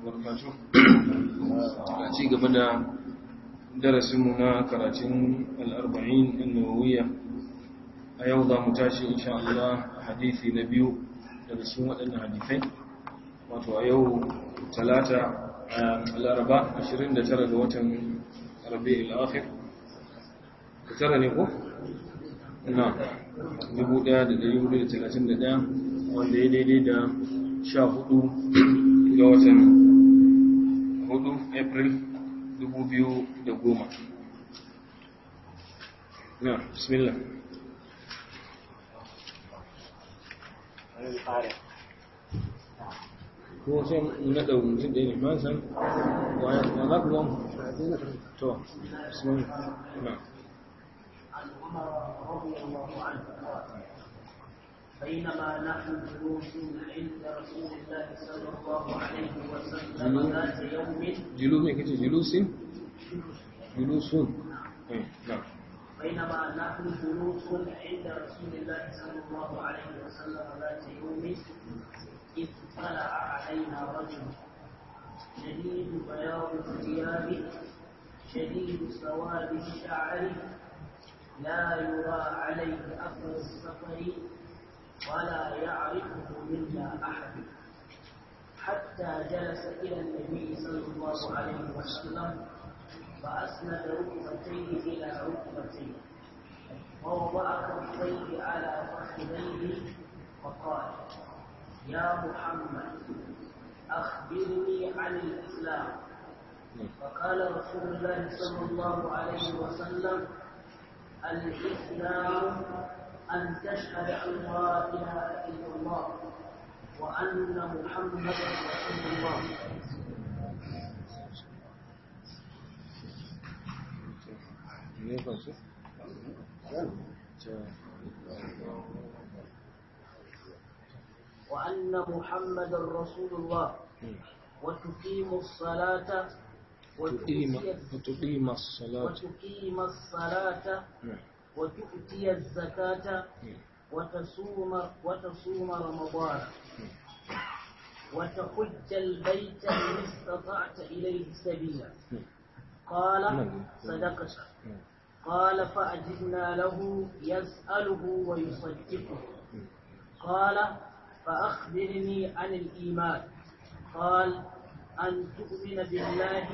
wabarakatuh a ci gaba da darasinmu na karatun al'arba'in annawawiyya a yau za mu tashi insha Allah a hadithi na biyu daga cikin waɗannan hadithai wato a yau talata a laraba 29 ga watan rabi'ul akhir tara ne ko? na 1431 wanda ya daidai da 14 ga watan 4 april 2010 na bismillah ko sai na da mutum ɗaya ne ma san waya na za ku zama to bismillah na عن عمر رضي الله عنه قال بينما نحن جلوس عند رسول الله صلى الله عليه وسلم ذات يوم جلوس ne kace julusin julusun eh na بينما نحن جلوس عند رسول الله صلى الله عليه وسلم ذات يوم إذ طلع علينا رجل شديد بياض الثياب شديد سواد الشعر لا يرى عليه أثر السفر ولا يعرفه منا أحد حتى جلس إلى النبي صلى الله عليه وسلم فأسند ركبتيه إلى ركبتيه ووضع كفيه على فخذيه وقال يا محمد أخبرني عن الإسلام فقال رسول الله صلى الله عليه وسلم الإسلام أن تشهد أن لا إله إلا الله وأن محمدا رسول الله ne kan su وأن محمدا رسول الله وتقيم الصلاة تقيم وتؤتي تقيم الصلاة وتقيم الصلاة وتؤتي الزكاة وتصوم وتصوم رمضان وتحج البيت إن استطعت إليه سبيلا قال صدقت قال فأجبنا له يسأله ويصدقه قال فأخبرني عن الإيمان قال أن تؤمن بالله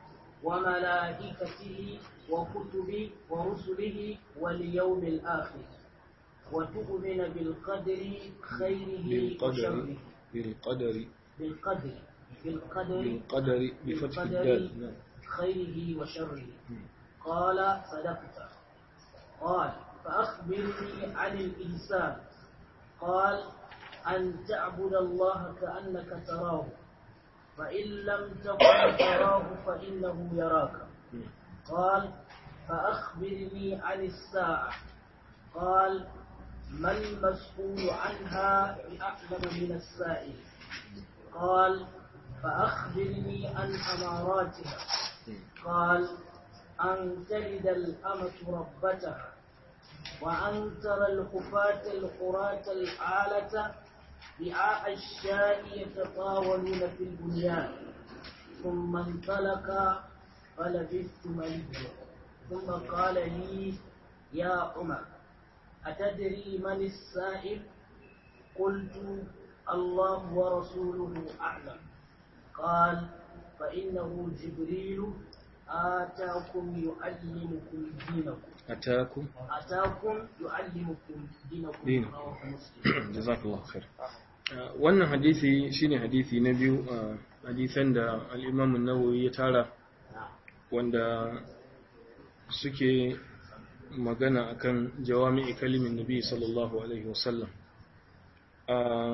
وملائكته وكتبه ورسله واليوم الآخر وتؤمن بالقدر خيره بالقدر وشره بالقدر بالقدر بالقدر بالقدر بفتح بالقدر الدال نعم خيره وشره قال صدقت قال فأخبرني عن الإنسان قال أن تعبد الله كأنك تراه فإن لم تكن تراه فإنه يراك قال فأخبرني عن الساعة قال ما المسؤول عنها بأعلم من السائل قال فأخبرني عن أماراتها قال أن تلد الأمة ربتها وأن ترى الخفاة القراة العالة رعاء الشاء يتطاولون في البنيان ثم انطلق فلبثت مليا ثم قال لي يا عمر أتدري من السائل قلت الله ورسوله أعلم قال فإنه جبريل آتاكم يعلمكم دينكم أتاكم أتاكم يعلمكم دينكم دينكم. رواه مسلم jazakallahu khair wannan hadisi shine hadisi na biyu a hadisan da al-Imam an-Nawawi ya tara wanda suke magana akan jawami'i kalimin Nabi sallallahu alaihi wasallam a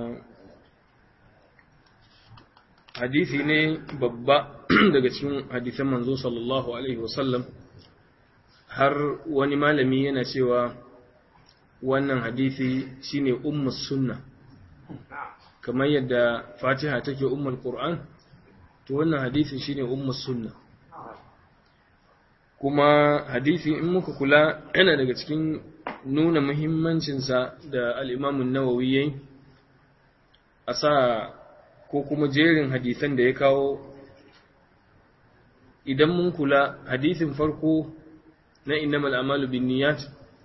hadisi ne babba daga cikin hadisan manzo sallallahu alaihi wasallam har wani malami yana cewa wannan hadisi shine ummus sunna kamar yadda fatiha take ummul qur'an to wannan hadisi shine ummus sunna kuma hadisi in muka kula yana daga cikin nuna muhimmancinsa da al-imam an-nawawi yayi a sa ko kuma jerin hadisan da ya kawo idan mun kula hadisin farko na innamal amalu bin niyyat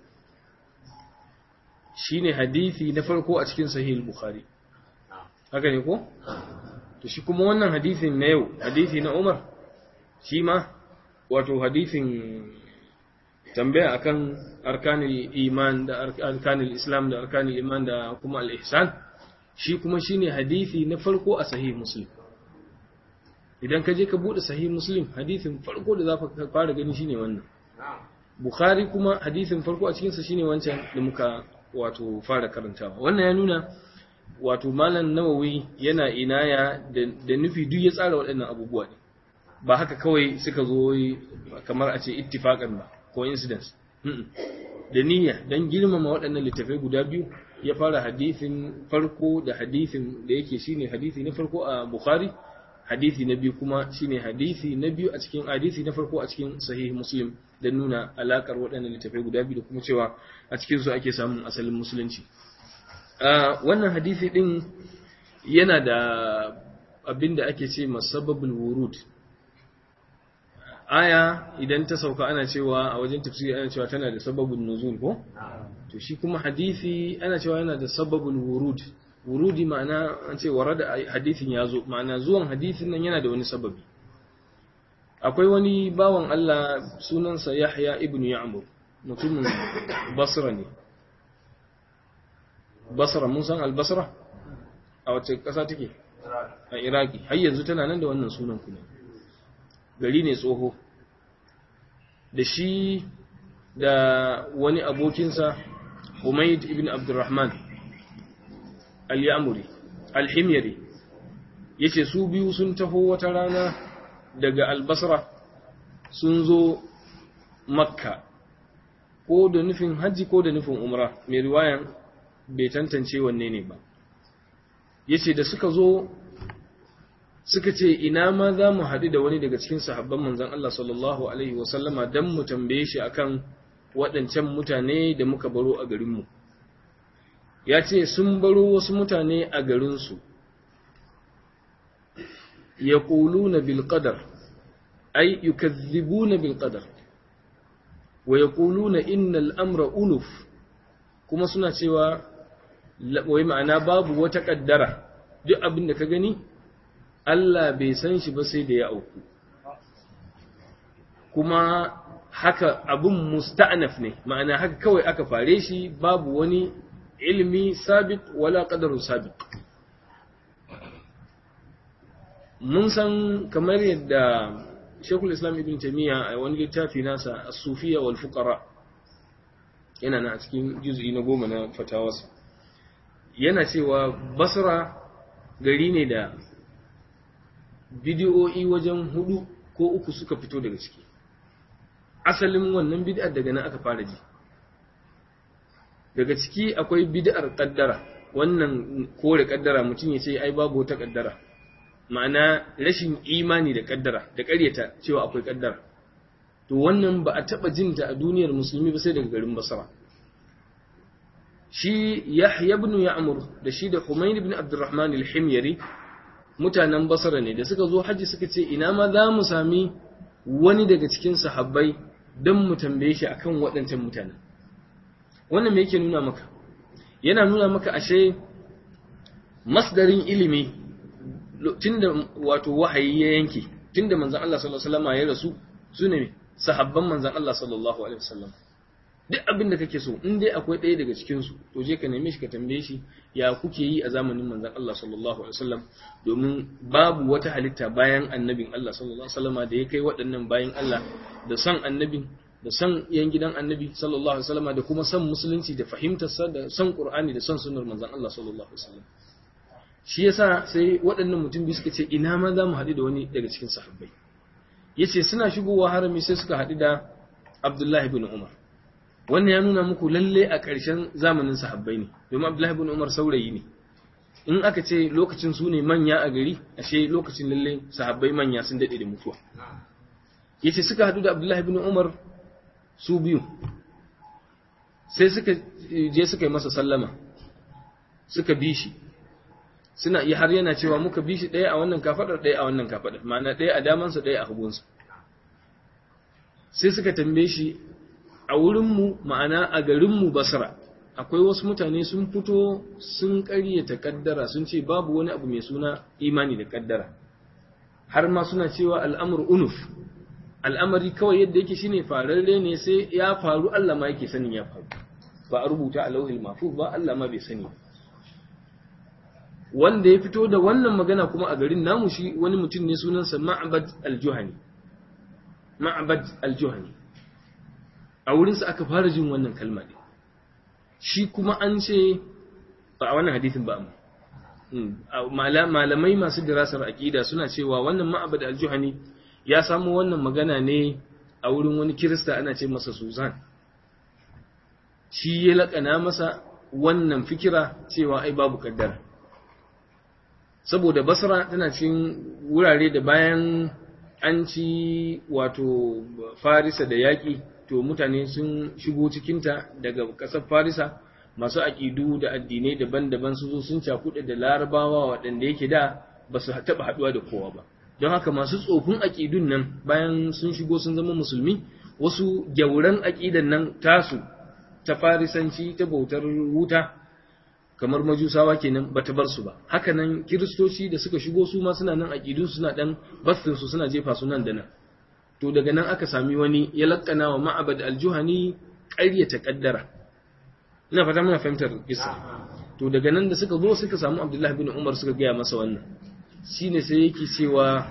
shine hadisi na farko a cikin sahih bukhari haka ne ko to shi kuma wannan hadisin na yau hadisi na Umar shi ma wato hadisin tambaya akan arkanul iman da arkanul islam da arkanul iman da kuma al-ihsan shi kuma shine hadisi na farko a sahih muslim idan ka je ka bude sahih muslim hadisin farko da zaka fara gani shine wannan bukhari kuma hadisin farko a cikin sa shine wancan da muka wato fara karantawa wannan ya nuna wato malam nawawi yana inaya da nufi duk ya tsara waɗannan abubuwa ne ba haka kawai suka zo kamar a ce ittifaqan ba coincidence da niyya dan girmama waɗannan littafai guda biyu ya fara hadisin farko da hadisin da yake shine hadisi na farko a bukhari hadisi na biyu kuma shine hadisi na biyu a cikin hadisi na farko a cikin sahih muslim dan nuna alakar waɗannan littafai guda biyu da kuma cewa a cikin su ake samun asalin musulunci wannan hadisi din yana da abin da ake ce masababul wurud aya idan ta sauka ana cewa a wajen tafsiri ana cewa tana da sababin nuzul ko to shi kuma hadisi ana cewa yana da sababul wurud wurudi ma'ana an ce warada hadisin ya zo ma'ana zuwan hadisin nan yana da wani sababi akwai wani bawan Allah sunansa Yahya ibn Ya'mur mutumin Basra ne Basra mun san al-Basra a wace ƙasa take a Iraki har yanzu tana nan da wannan sunan kuma gari ne tsoho da shi da wani abokinsa Umayd ibn Abdurrahman al-Ya'muri al-Himyari yace su biyu sun taho wata rana daga al-Basra sun zo Makka ko da nufin haji ko da nufin umra mai riwayan bai tantance wanne ne ba yace da suka zo suka ce ina ma za mu haɗu da wani daga cikin sahabban manzon Allah sallallahu alaihi wasallama don mu tambaye shi akan waɗancan mutane da muka baro a garinmu ya ce sun baro wasu mutane a garinsu ya na bilƙadar ai yukazzibuna bilƙadar wa ya na innal amra unuf kuma suna cewa wai ma'ana babu wata ƙaddara duk abin da ka gani Allah bai san shi ba sai da ya auku kuma haka abun musta'naf ne ma'ana haka kawai aka fare shi babu wani ilmi sabit wala qadaru sabit mun san kamar yadda Sheikhul Islam Ibn Taymiyyah a wani littafi nasa As-Sufiyya wal Fuqara yana na cikin juz'i na goma na fatawarsa yana cewa Basra gari ne da bidiyo'i wajen hudu ko uku suka fito daga ciki asalin wannan bid'ar daga nan aka fara ji daga ciki akwai bid'ar kaddara wannan kore kaddara mutum ya ce ai babu wata kaddara ma'ana rashin imani da kaddara da ƙaryata cewa akwai kaddara to wannan ba a taba jinta a duniyar musulmi ba sai daga garin basra shi yahya ibn ya'mur da shi da humayn ibn abdurrahman al-himyari mutanen basra ne da suka zo haji suka ce ina ma za mu sami wani daga cikin sahabbai don mu tambaye shi akan waɗancan mutanen wannan me yake nuna maka yana nuna maka ashe masdarin ilimi tunda wato wahayi ya yanke tunda manzon Allah sallallahu alaihi wasallam ya rasu su ne sahabban manzon Allah sallallahu alaihi wasallam duk abin da kake so in dai akwai ɗaya daga cikin su to je ka neme shi ka tambaye shi ya kuke yi a zamanin manzon Allah sallallahu alaihi wasallam domin babu wata halitta bayan annabin Allah sallallahu alaihi wasallam da ya kai waɗannan bayan Allah da san annabin da san yan gidan annabi sallallahu alaihi wasallam da kuma san musulunci da fahimtar sa da san qur'ani da san sunnar manzon Allah sallallahu alaihi wasallam shi yasa sai waɗannan mutum biyu suka ce ina ma za mu haɗu da wani daga cikin sahabbai yace suna shigowa harami sai suka haɗu da Abdullahi ibn Umar wannan ya nuna muku lalle a ƙarshen zamanin sahabbai ne domin Abdullahi ibn Umar saurayi ne in aka ce lokacin su ne manya a gari ashe lokacin lalle sahabbai manya sun daɗe da mutuwa yace suka haɗu da Abdullahi ibn Umar su biyu sai suka je suka yi masa sallama suka bi shi suna iya har yana cewa muka bi shi ɗaya a wannan kafadar ɗaya a wannan kafadar ma'ana ɗaya a damansa ɗaya a hagunsa sai suka tambaye shi a wurinmu ma'ana a garinmu basra akwai wasu mutane sun fito sun ƙaryata kaddara sun ce babu wani abu mai suna imani da kaddara har ma suna cewa al'amur unuf al'amari kawai yadda yake shine fararre ne sai ya faru Allah ma yake sanin ya faru ba a rubuta a lauhil mahfuz ba Allah ma bai sani wanda ya fito da wannan magana kuma a garin namu shi wani mutum ne sunansa Ma'bad al-Juhani Ma'bad al-Juhani a wurinsa aka fara jin wannan kalma ne shi kuma an ce ba a wannan hadisin ba malamai masu dirasar aqida suna cewa wannan Ma'bad al-Juhani ya samu wannan magana ne a wurin wani kirista ana ce masa Suzan shi ya laƙana masa wannan fikira cewa ai babu kaddara saboda basra tana cikin wurare da bayan an ci wato farisa da yaƙi to mutane sun shigo cikinta daga ƙasar farisa masu aƙidu da addinai daban-daban su zo sun cakuɗe da larabawa waɗanda yake da ba su taɓa haɗuwa da kowa ba don haka masu tsofin aƙidun nan bayan sun shigo sun zama musulmi wasu gyauran aƙidan nan tasu ta farisanci ta bautar wuta kamar majusawa kenan bata bar su ba haka nan kiristoci da suka shigo su ma suna nan aƙidun suna dan bastin su suna jefa su nan da nan to daga nan aka sami wani ya lakkana wa ma'abad aljuhani ƙaryata kaddara ina fata muna fahimtar kissa to daga nan da suka zo suka samu abdullahi bin umar suka gaya masa wannan shine sai yake cewa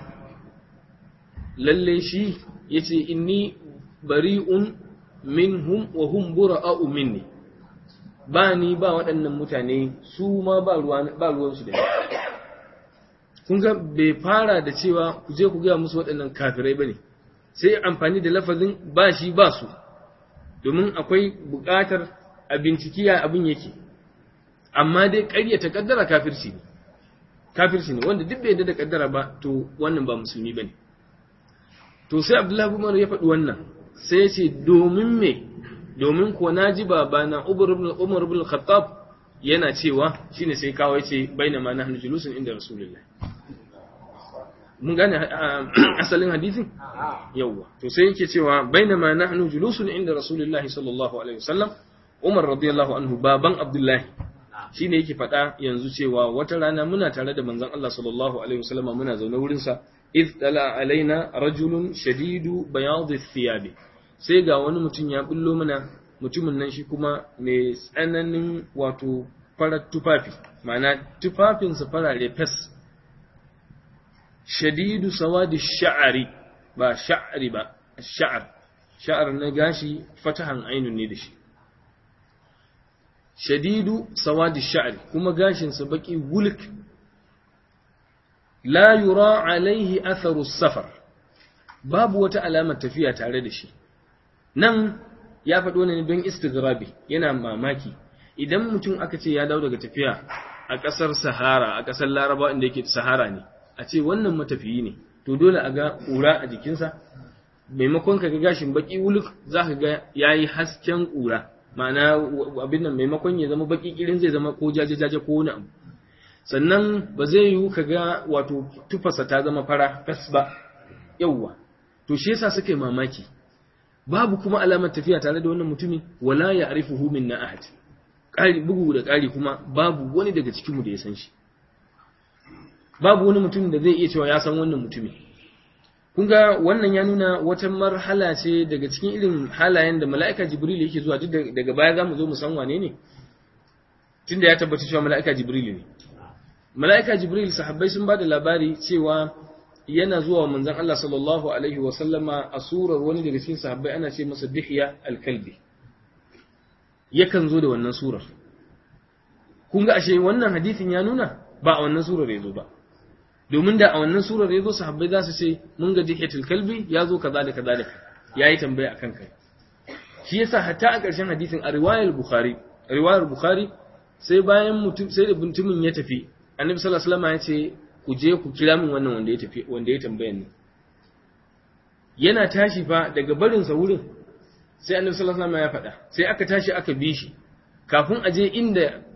lalle shi yace inni bari'un minhum wa hum bura'u minni ba ni ba waɗannan mutane su ma ba ruwan ba ruwan su da ni kun ga bai fara da cewa ku je ku ga musu waɗannan kafirai bane sai amfani da lafazin ba shi ba su domin akwai buƙatar a bincikiya abin yake amma dai ƙaryata kaddara kafirci ne kafirci ne wanda duk bai yarda da kaddara ba to wannan ba musulmi bane to sai Abdullahi Umar ya faɗi wannan sai ya ce domin me domin ko naji babana Umar ibn Umar ibn Khattab yana cewa shine sai kawo yace bainama nahnu julusun inda Rasulullah mun gane asalin hadisin yawa to sai yake cewa bainama nahnu julusun inda Rasulullah sallallahu alaihi wasallam Umar radiyallahu anhu baban Abdullahi shine yake faɗa yanzu cewa wata rana muna tare da manzon Allah sallallahu alaihi wasallam muna zaune wurin sa idh tala alaina rajulun shadidu bayad thiyab sai ga wani mutum ya bullo mana mutumin nan shi kuma mai tsananin wato farar tufafi ma'ana tufafinsa farare fes shadidu sawadi sha'ari ba sha'ari ba sha'ar sha'ar na gashi fatahan ainun ne da shi shadidu sawadi sha'ri kuma gashinsa baki wulk la yura alaihi atharu safar babu wata alamar tafiya tare da shi nan ya faɗo ne don istigrabi yana mamaki idan mutum aka ce ya dawo daga tafiya a ƙasar sahara a ƙasar laraba inda yake sahara ne a ce wannan matafiyi ne to dole a ga ƙura a jikinsa maimakon ka ga gashin baki wuluk za ka ga ya yi hasken ƙura ma'ana abin nan maimakon ya zama baki kirin zai zama ko jaje-jaje ko wani abu sannan ba zai yiwu ka ga wato tufasa ta zama fara fes ba yauwa to shi yasa suka yi mamaki babu kuma alamar tafiya tare da wannan mutumi wala ya arifuhu min na ahad ƙari bugu da ƙari kuma babu wani daga cikin mu da ya san shi babu wani mutum da zai iya cewa ya san wannan mutumi kun ga wannan ya nuna wata marhala ce daga cikin irin halayen da mala'ika jibril yake zuwa duk daga baya za mu zo mu san wane ne tunda ya tabbata cewa mala'ika jibril ne mala'ika jibril sahabbai sun ba da labari cewa yana zuwa manzon Allah sallallahu alaihi wa sallama a surar wani daga cikin sahabbai ana ce masa dihya al-kalbi yakan zo da wannan surar kun ga ashe wannan hadisin ya nuna ba a wannan surar ya zo ba domin da a wannan surar ya zo sahabbai za su ce mun ga dihiyatul kalbi ya zo kaza da kaza da ya yi tambaya akan kai shi yasa hatta a ƙarshen hadisin a riwayar bukhari riwayar bukhari sai bayan mutum sai da mutumin ya tafi annabi sallallahu alaihi wasallam ya ce ku je ku kira min wannan wanda ya tafi wanda ya tambaya ni yana tashi fa daga barin sa wurin sai annabi sallallahu alaihi wasallam ya faɗa sai aka tashi aka bi shi kafin a je inda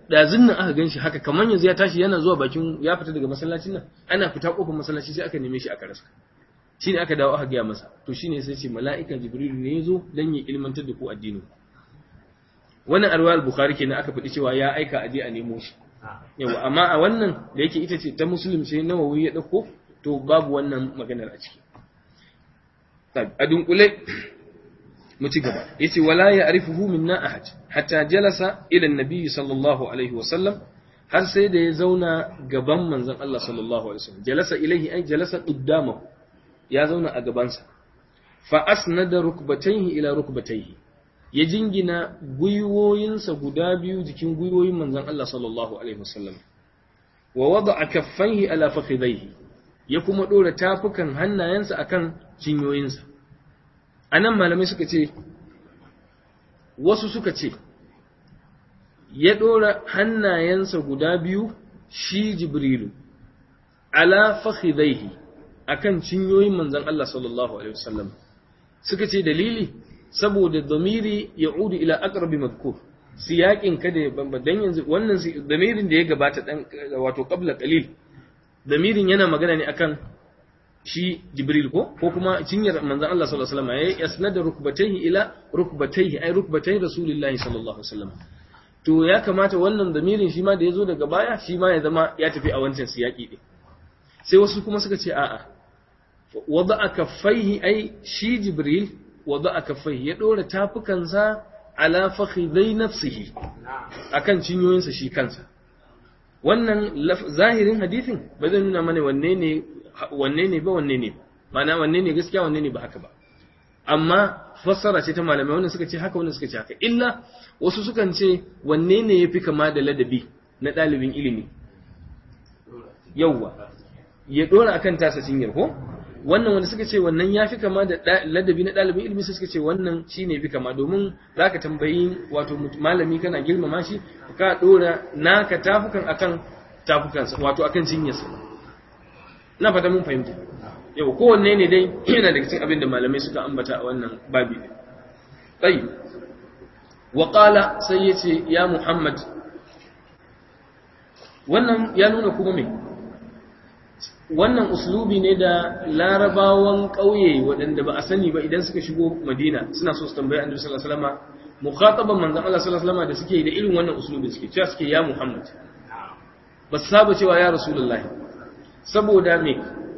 ɗazin nan aka gan shi haka kamar yanzu ya tashi yana zuwa bakin ya fita daga masallacin nan ana fita kofar masallaci sai aka neme shi aka rasa shi ne aka dawo aka gaya masa to shi ne sai ce mala'ika jibrilu ne ya zo don ya ilmantar da ku addini wannan arwayar bukhari kenan aka faɗi cewa ya aika aje a nemo shi yawa amma a wannan da yake ita ce ta muslim sai nawawi ya ɗauko to babu wannan maganar a ciki a dunkule mu ci gaba yace wala ya'rifuhu minna ahad hatta jalasa ila annabi sallallahu alaihi wasallam har sai da ya zauna gaban manzon Allah sallallahu alaihi wasallam jalasa ilaihi ay jalasa qaddamahu ya zauna a gabansa fa asnada rukbatayhi ila rukbatayhi ya jingina gwiwoyinsa guda biyu jikin gwiwoyin manzon Allah sallallahu alaihi wasallam wa wada'a kaffaihi ala fakhidaihi ya kuma dora tafukan hannayensa akan cinyoyinsa anan malamai suka ce wasu suka ce ya dora hannayensa guda biyu shi jibrilu ala fakhidaihi akan cinyoyin manzon Allah sallallahu alaihi wasallam suka ce dalili saboda damiri ya'udu ila aqrabi madhkur siyakin kada ya bamba dan yanzu wannan damirin da ya gabata dan wato qabla qalil damirin yana magana ne akan shi jibril ko ko kuma cinyar manzon Allah sallallahu alaihi wasallam ya yasnada rukbatayhi ila rukbatayhi ay rukbatay rasulillahi sallallahu alaihi wasallam to ya kamata wannan damirin shi ma da yazo daga baya shi ma ya zama ya tafi a wancan siyaki din sai wasu kuma suka ce a'a wada'a kaffaihi ai shi jibril wada'a kaffaihi ya dora tafukansa ala fakhidai nafsihi akan cinyoyinsa shi kansa wannan zahirin hadithin ba zai nuna mana wanne ne wanne ne ba wanne ne ma'ana wanne ne gaskiya wanne ne ba haka ba amma fassara ce ta malamai wannan suka ce haka wannan suka ce haka illa wasu sukan ce wanne ne yafi kama da ladabi na ɗalibin ilimi yauwa ya dora akan tasa cinyar ko wannan wanda suka ce wannan ya fi kama da ladabi na ɗalibin ilimi sai suka ce wannan shi ne fi kama domin za ka tambayi wato malami kana girmama shi ka ɗora naka tafukan akan tafukansa wato akan cinyarsa na fata mun fahimta yau kowanne ne dai yana daga cikin abin da malamai suka ambata a wannan babi tsayi wa sai ya ce ya muhammad wannan ya nuna kuma me wannan uslubi ne da larabawan ƙauye waɗanda ba a sani ba idan suka shigo madina suna so su tambayi annabi sallallahu alaihi wasallam mukhataban manzon Allah sallallahu alaihi wasallam da suke da irin wannan uslubi suke cewa suke ya Muhammad ba su saba cewa ya rasulullahi saboda me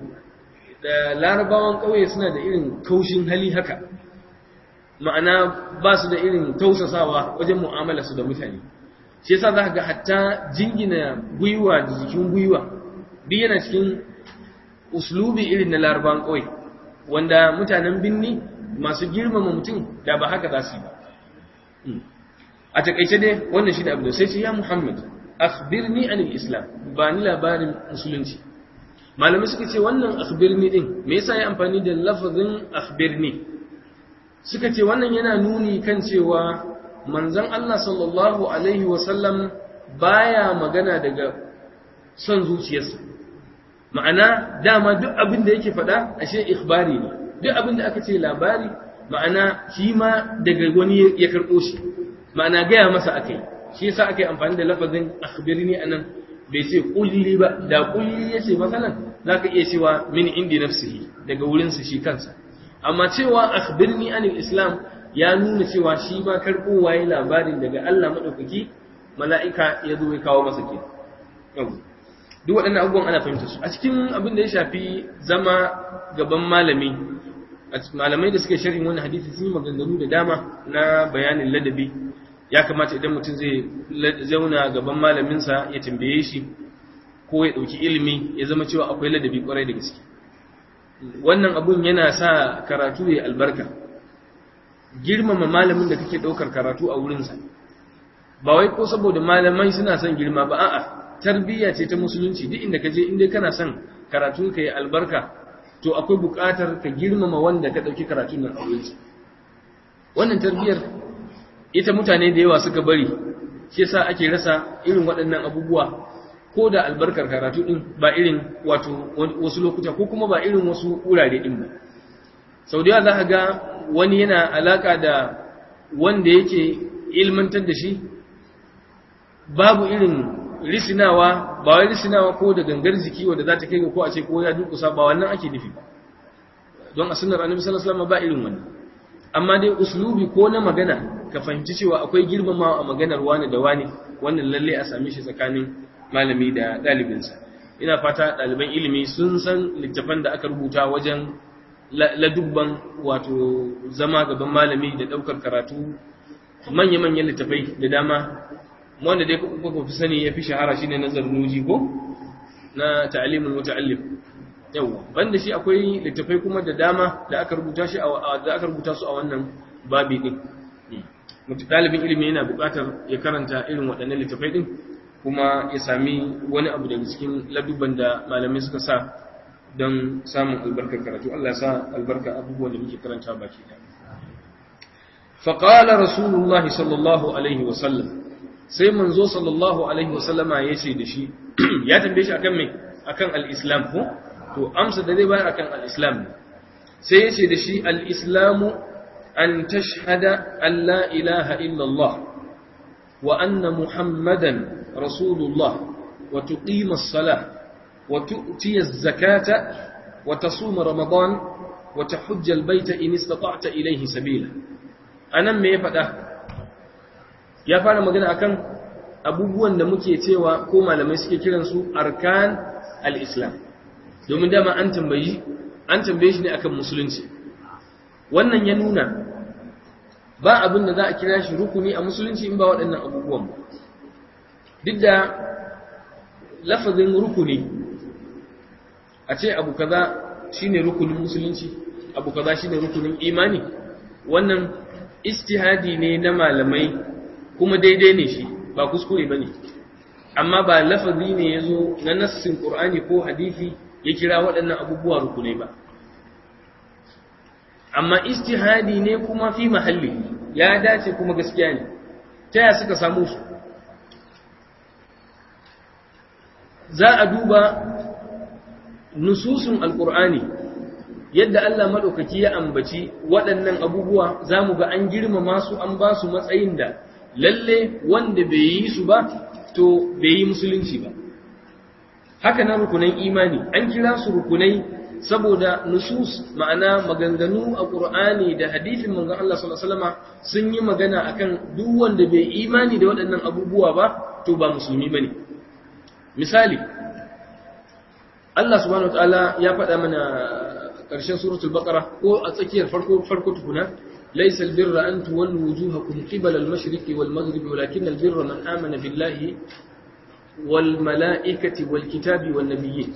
da larabawan ƙauye suna da irin kaushin hali haka ma'ana ba su da irin tausasawa wajen mu'amala su da mutane shi yasa za ka ga hatta jingina gwiwa da jikin gwiwa duk yana cikin uslubi irin na larabawan ƙauye wanda mutanen binni masu girmama mutum da ba haka za su yi ba a takaice dai wannan shi da abu da sai ce ya muhammad akhbirni anil islam ba ni labarin musulunci malamai suka ce wannan akhbirni din me yasa ya amfani da lafazin akhbirni suka ce wannan yana nuni kan cewa manzon Allah sallallahu alaihi wasallam baya magana daga son zuciyarsa ma'ana dama duk abin da yake faɗa ashe ikhbari ne duk abin da aka ce labari ma'ana shi ma daga wani ya karɓo shi ma'ana gaya masa akai shi yasa aka yi amfani da lafazin akhbirni anan bai ce kulli ba da kulli yace masalan zaka iya cewa min indi nafsihi daga wurin sa shi kansa amma cewa akhbirni anil islam ya nuna cewa shi ma karɓo waye labarin daga Allah madaukaki mala'ika ya zo ya kawo masa ke duk waɗannan abubuwan ana fahimta su a cikin abin da ya shafi zama gaban malami malamai da suke sharhin wani hadisi sun yi maganganu da dama na bayanin ladabi ya kamata idan mutum zai zauna gaban malaminsa ya tambaye shi ko ya ɗauki ilimi ya zama cewa akwai ladabi kwarai da gaske wannan abun yana sa karatu ya albarka girmama malamin da kake ɗaukar karatu a wurinsa ba wai ko saboda malamai suna son girma ba a'a tarbiyya ce ta musulunci duk inda ka je inda kana son karatun ka yi albarka to akwai buƙatar ka girmama wanda ka ɗauki karatun nan a wurinsa wannan tarbiyyar ita mutane da yawa suka bari shi yasa ake rasa irin waɗannan abubuwa ko da albarkar karatu din ba irin wato wasu lokuta ko kuma ba irin wasu wurare din ba sau da yawa za ka ga wani yana alaka da wanda yake ilmantar da shi babu irin risinawa ba wai risinawa ko da gangar jiki wanda za ta kai ga ko a ce ko ya durkusa ba wannan ake nufi ba don a sunnar annabi sallallahu alaihi wasallam ba irin wannan amma dai uslubi ko na magana ka fahimci cewa akwai girmamawa a maganar wani da wani wannan lalle a same shi tsakanin malami da ɗalibinsa ina fata ɗaliban ilimi sun san littafan da aka rubuta wajen ladubban wato zama gaban malami da ɗaukar karatu manya-manyan littafai da dama wanda dai kuka fi sani ya fi shahara shine na zarnuji ko na ta'alimul muta'allim yawa banda shi akwai littafai kuma da dama da aka rubuta shi da aka rubuta su a wannan babi din mutum dalibin ilimi yana buƙatar ya karanta irin waɗannan littafai din kuma ya sami wani abu daga cikin ladubban da malamai suka sa don samun albarkar karatu Allah ya sa albarka abubuwan da muke karanta baki ɗaya فقال رسول الله صلى الله عليه وسلم sai manzo sallallahu alaihi wasallama ya ce da shi ya tambaye shi akan me akan al-islam ko to amsa da zai bayar akan al-islam sai ya ce da shi al-islamu an tashhada an la ilaha illallah wa anna muhammadan rasulullah wa tuqima as-salah wa tu'ti az-zakata wa tasuma ramadan wa tahujja al-bayta in istata'ta ilayhi sabila anan me ya faɗa ya fara magana akan abubuwan da muke cewa ko malamai suke kiransu arkan al-islam domin dama an tambayi an tambaye shi ne akan musulunci wannan ya nuna ba abin da za a kira shi rukuni a musulunci in ba waɗannan abubuwan ba duk da lafazin rukuni a ce abu kaza shine rukunin musulunci abu kaza shine rukunin imani wannan istihadi ne na malamai kuma daidai ne shi ba kuskure ba ne amma ba lafazi ne ya zo na nassin ƙur'ani ko hadithi ya kira waɗannan abubuwa rukunai ba amma istihadi ne kuma fi mahalli ya dace kuma gaskiya ne ta ya suka samu su za a duba nususun alƙur'ani yadda Allah maɗaukaki ya ambaci waɗannan abubuwa za mu ga an girmama su an ba su matsayin da lalle wanda bai yi su ba to bai yi musulunci ba haka na rukunan imani an kira su rukunai saboda nusus ma'ana maganganu a ƙur'ani da hadithin manzon Allah sallallahu alaihi wasallam sun yi magana akan duk wanda bai imani da waɗannan abubuwa ba to ba musulmi bane misali Allah subhanahu wataala ya faɗa mana ƙarshen suratul baqara ko a tsakiyar farko farko tukuna laysa albirra an tuwallu wujuhakum qibala al-mashriqi wal maghribi walakin albirra man amana billahi wal malaikati wal kitabi wan nabiyyin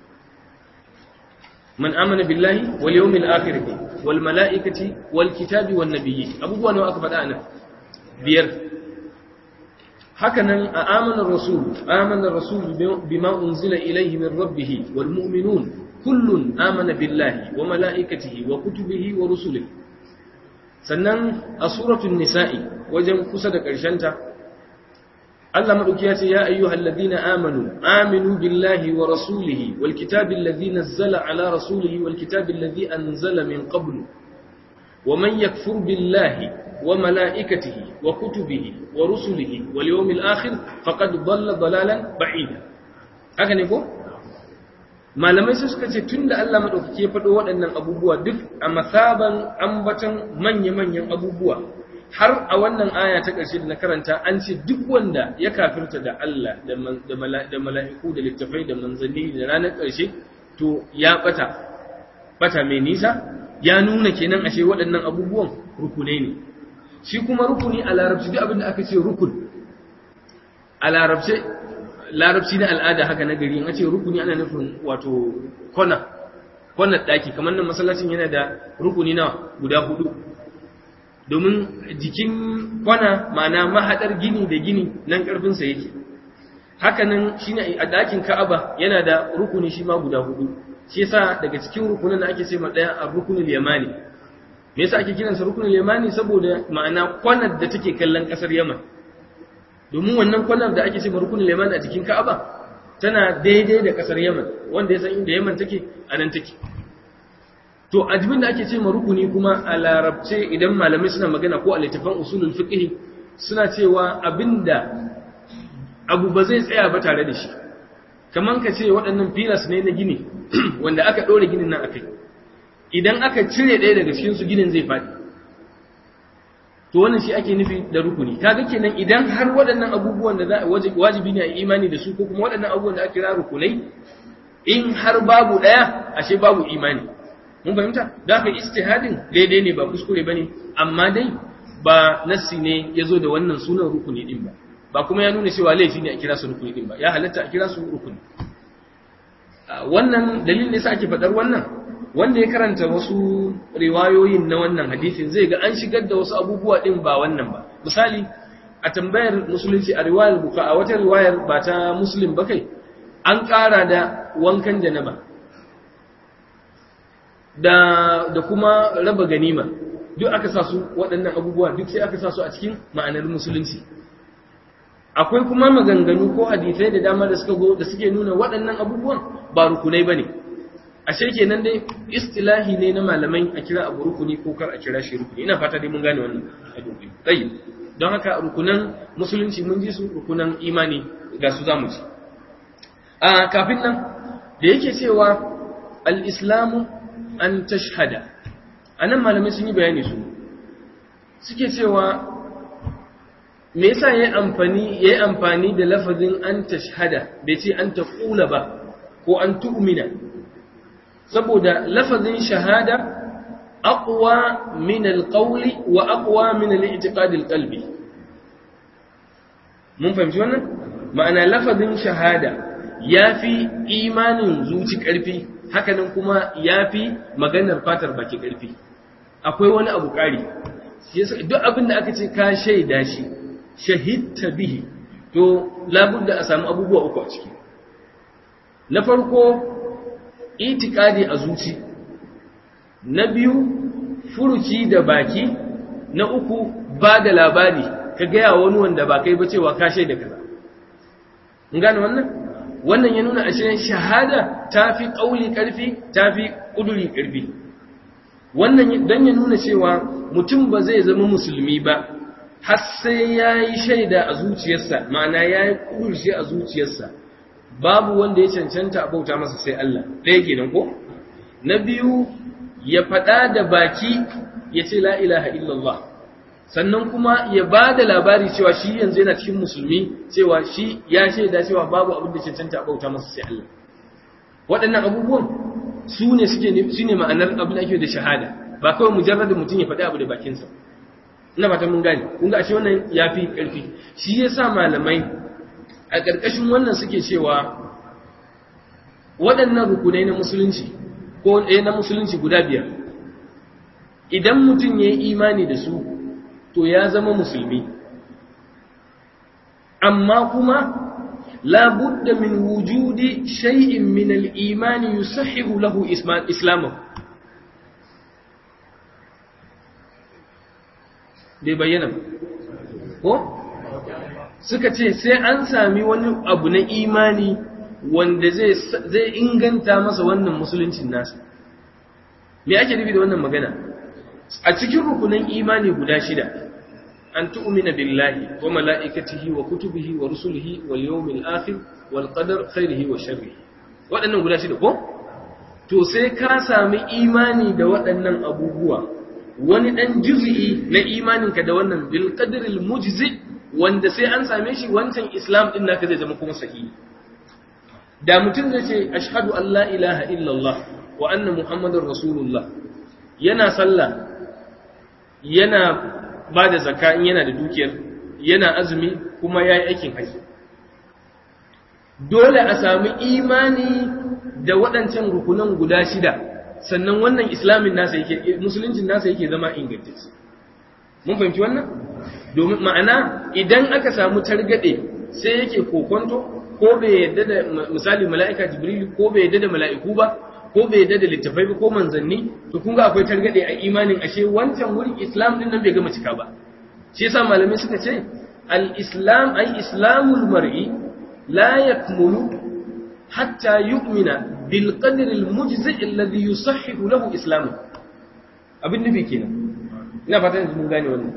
man amana billahi wal yawmil akhir wal malaikati wal kitabi wan nabiyyin abubuwa nawa aka faɗa anan biyar hakanan a amanar rasul amanar rasul bima unzila ilayhi min rabbih wal mu'minun kullun amana billahi wa mala'ikatihi wa kutubihi wa rusulihi sannan a suratul nisa'i wajen kusa da ta, Allah madauki ya ce ya ayyuhal ladina amanu aminu billahi wa rasulihi wal kitabi alladhi nazzala ala rasulihi wal kitabi alladhi anzala min qablu wa man yakfur billahi wa mala'ikatihi wa kutubihi wa rusulihi wal yawmil akhir faqad dhalla dhalalan ba'ida haka ne ko malamai sai suka ce tunda Allah madaukake ya faɗo waɗannan abubuwa duk a masaban ambatan manya-manyan abubuwa har a wannan aya ta ƙarshe da na karanta an ce duk wanda ya kafirta da Allah da mala'iku da littafai da manzanni da ranar ƙarshe to ya ɓata ɓata mai nisa ya nuna kenan ashe waɗannan abubuwan rukunai ne shi kuma rukuni a larabci duk abin da aka ce rukun a larabce larabci na al'ada haka na gari in ce rukuni ana nufin wato kona kona daki kamar nan masallacin yana da rukuni na guda hudu domin jikin kwana ma'ana mahadar gini da gini nan karfin sa yake haka nan shine a dakin Ka'aba yana da rukuni shi ma guda hudu shi yasa daga cikin rukunin da ake ce ma daya a rukunul yamani me yasa ake kiransa rukunul yamani saboda ma'ana kwanar da take kallon kasar Yaman domin wannan kwanar da ake ce rukunin Yaman a cikin Ka'aba tana daidai da kasar Yaman wanda ya san inda Yaman take a nan take to ajibin da ake ce rukuni kuma a larabce idan malamai suna magana ko a littafan usulul fiqh suna cewa abinda abu ba zai tsaya ba tare da shi kaman ka ce waɗannan filas ne na gini wanda aka ɗora ginin nan akai idan aka cire ɗaya daga cikin su ginin zai faɗi to wannan shi ake nufi da rukuni kaga kenan idan har waɗannan abubuwan da wajibi ne a imani da su ko kuma waɗannan abubuwan da aka kira rukunai in har babu ɗaya ashe babu imani mun fahimta da haka istihadin daidai ne ba kuskure bane amma dai ba nassi ne ya zo da wannan sunan rukuni din ba ba kuma ya nuna cewa laifi ne a kira su rukuni din ba ya halatta a kira su rukuni wannan dalilin yasa ake faɗar wannan wanda ya karanta wasu riwayoyin na wannan hadisin zai ga an shigar da wasu abubuwa din ba wannan ba misali a tambayar musulunci a riwayar buka a wata riwayar ba ta muslim ba kai an ƙara da wankan janaba da da kuma raba ganima duk aka sa su waɗannan abubuwa duk sai aka sa su a cikin ma'anar musulunci akwai kuma maganganu ko hadisai da dama da suka go da suke nuna waɗannan abubuwan ba rukunai bane ashe kenan dai istilahi ne na malamai a kira abu rukuni ko kar a kira shi rukuni ina fata dai mun gane wannan hadisi tayyib don haka rukunan musulunci mun ji su rukunan imani ga su zamu ci a kafin nan da yake cewa al-islamu an tashhada anan malamai sun yi bayani su suke cewa me yasa yayi amfani yayi amfani da lafazin an tashhada bai ce an taqula ba ko an tu'mina saboda lafazin shahada aqwa min alqawli wa aqwa min al-i'tiqad alqalbi mun fahimci wannan ma'ana lafazin shahada yafi imanin zuci karfi hakanan kuma yafi maganar fatar baki karfi akwai wani abu kari duk abin da aka ce ka shaida shi shahidta bihi to labudda a samu abubuwa uku a ciki na farko itikadi a zuci na biyu furuci da baki na uku ba da labari ka gaya wani wanda ba kai ba cewa ka shaida kaza in gane wannan wannan ya nuna ashe shahada ta fi ƙauli ƙarfi ta fi ƙuduri ƙarfi wannan don ya nuna cewa mutum ba zai zama musulmi ba har sai ya yi shaida a zuciyarsa ma'ana ya yi ƙudurci a zuciyarsa babu wanda ya cancanta a bauta masa sai Allah ɗaya kenan ko na biyu ya faɗa da baki ya ce la ilaha illallah sannan kuma ya ba da labari cewa shi yanzu yana cikin musulmi cewa shi ya shaida cewa babu abin da cancanta a bauta masa sai Allah waɗannan abubuwan su ne suke su ne ma'anar abin da ake da shahada ba kawai mujarradin mutum ya faɗi abu da bakinsa ina fatan mun gane kun ga ashe wannan yafi ƙarfi shi yasa malamai a ƙarƙashin wannan suke cewa waɗannan rukunai na musulunci ko ɗaya na musulunci guda biyar idan mutum ya yi imani da su to ya zama musulmi amma kuma labudda min wujudi shay'in min al-imani yusahhihu lahu islamahu bai bayyana ko suka ce sai an sami wani abu na imani wanda zai inganta masa wannan musuluncin nasa me ake nufi da wannan magana a cikin rukunan imani guda shida an tu'mina billahi wa mala'ikatihi wa kutubihi wa rusulihi wal yawmil akhir wal qadar khairihi wa sharrihi waɗannan guda shida ko to sai ka sami imani da waɗannan abubuwa wani ɗan juz'i na imaninka da wannan bil qadril mujzi wanda sai an same shi wancan islam din naka zai zama kuma sahihi da mutum zai ce ashhadu an la ilaha illallah wa anna muhammadar rasulullah yana sallah yana ba da zakka in yana da dukiyar yana azumi kuma ya yi aikin haji dole a sami imani da waɗancan rukunan guda shida sannan wannan islamin nasa yake musuluncin nasa yake zama ingantacce mun fahimci wannan domin ma'ana idan aka samu targade sai yake kokonto ko bai yadda da misali mala'ika jibril ko bai yadda da mala'iku ba ko bai yadda da littafai ba ko manzanni to kun ga akwai targade a imanin ashe wancan wurin islam din nan bai gama cika ba shi yasa malamai suka ce al-islam ay islamul mar'i la yakmulu hatta yu'mina bil qadri al-mujzi alladhi yusahhihu lahu islamu abin nufi kenan ina fatan mun gane wannan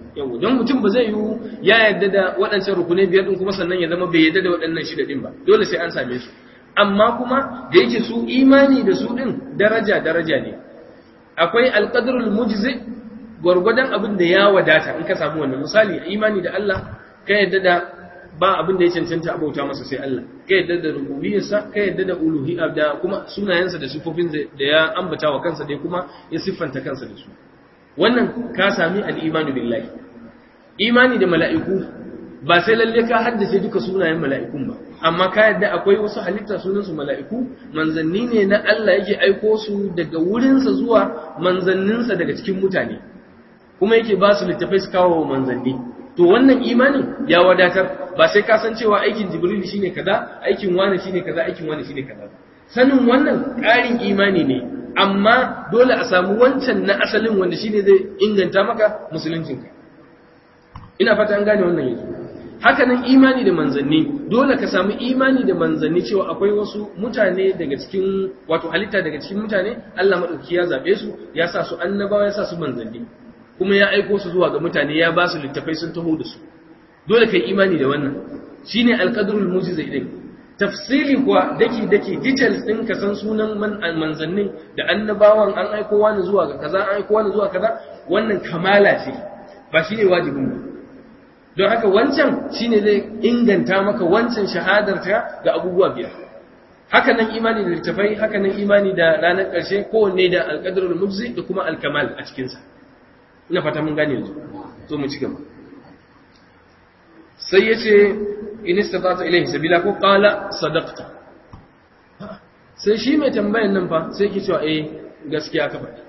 yau don mutum ba zai yi ya yarda da waɗancan rukunai biyar din kuma sannan ya zama bai yarda da waɗannan shida din ba dole sai an same su amma kuma da yake su imani da su din daraja daraja ne akwai alqadrul mujzi gwargwadon abin da ya wadata in ka samu wannan misali imani da Allah ka yarda da ba abin da ya cancanta abauta masa sai Allah ka yadda da rububiyarsa ka yadda da uluhiyya da kuma sunayensa da sifofin da ya ambata wa kansa da kuma ya siffanta kansa da su wannan ka sami al-imanu billahi imani da mala'iku ba sai lalle ka haddace duka sunayen mala'ikun ba amma ka yadda akwai wasu halitta sunan su mala'iku manzanni ne na Allah yake aiko su daga wurinsa zuwa manzanninsa daga cikin mutane kuma yake ba su littafai su kawo manzanni to wannan imanin ya wadatar ba sai ka san cewa aikin jibril shine kaza aikin wani shine kaza aikin wani shine kaza sanin wannan ƙarin imani ne amma dole a samu wancan na asalin wanda shine zai inganta maka musuluncinka ina fata an gane wannan yanzu haka nan imani da manzanni dole ka samu imani da manzanni cewa akwai wasu mutane daga cikin wato halitta daga cikin mutane Allah madauki ya zabe su ya sa su annabawa ya sa su manzanni kuma ya aiko su zuwa ga mutane ya ba su littafai sun taho da su dole kai imani da wannan shine alqadrul mujiza idan tafsili kuwa daki daki details din ka san sunan manzannin da annabawan an aiko wani zuwa ga kaza an aiko wani zuwa kaza wannan kamala ce ba shine wajibin ba don haka wancan shine zai inganta maka wancan shahadar ta ga abubuwa biyar haka nan imani da littafai haka nan imani da ranar ƙarshe kowanne da alqadrul mujzi da kuma alkamal a cikinsa ina fata mun gane yanzu zo mu ci gaba sai ya ce in istata ilaihi sabila ko qala sadaqta sai shi mai tambayan nan fa sai yake cewa eh gaskiya ka faɗi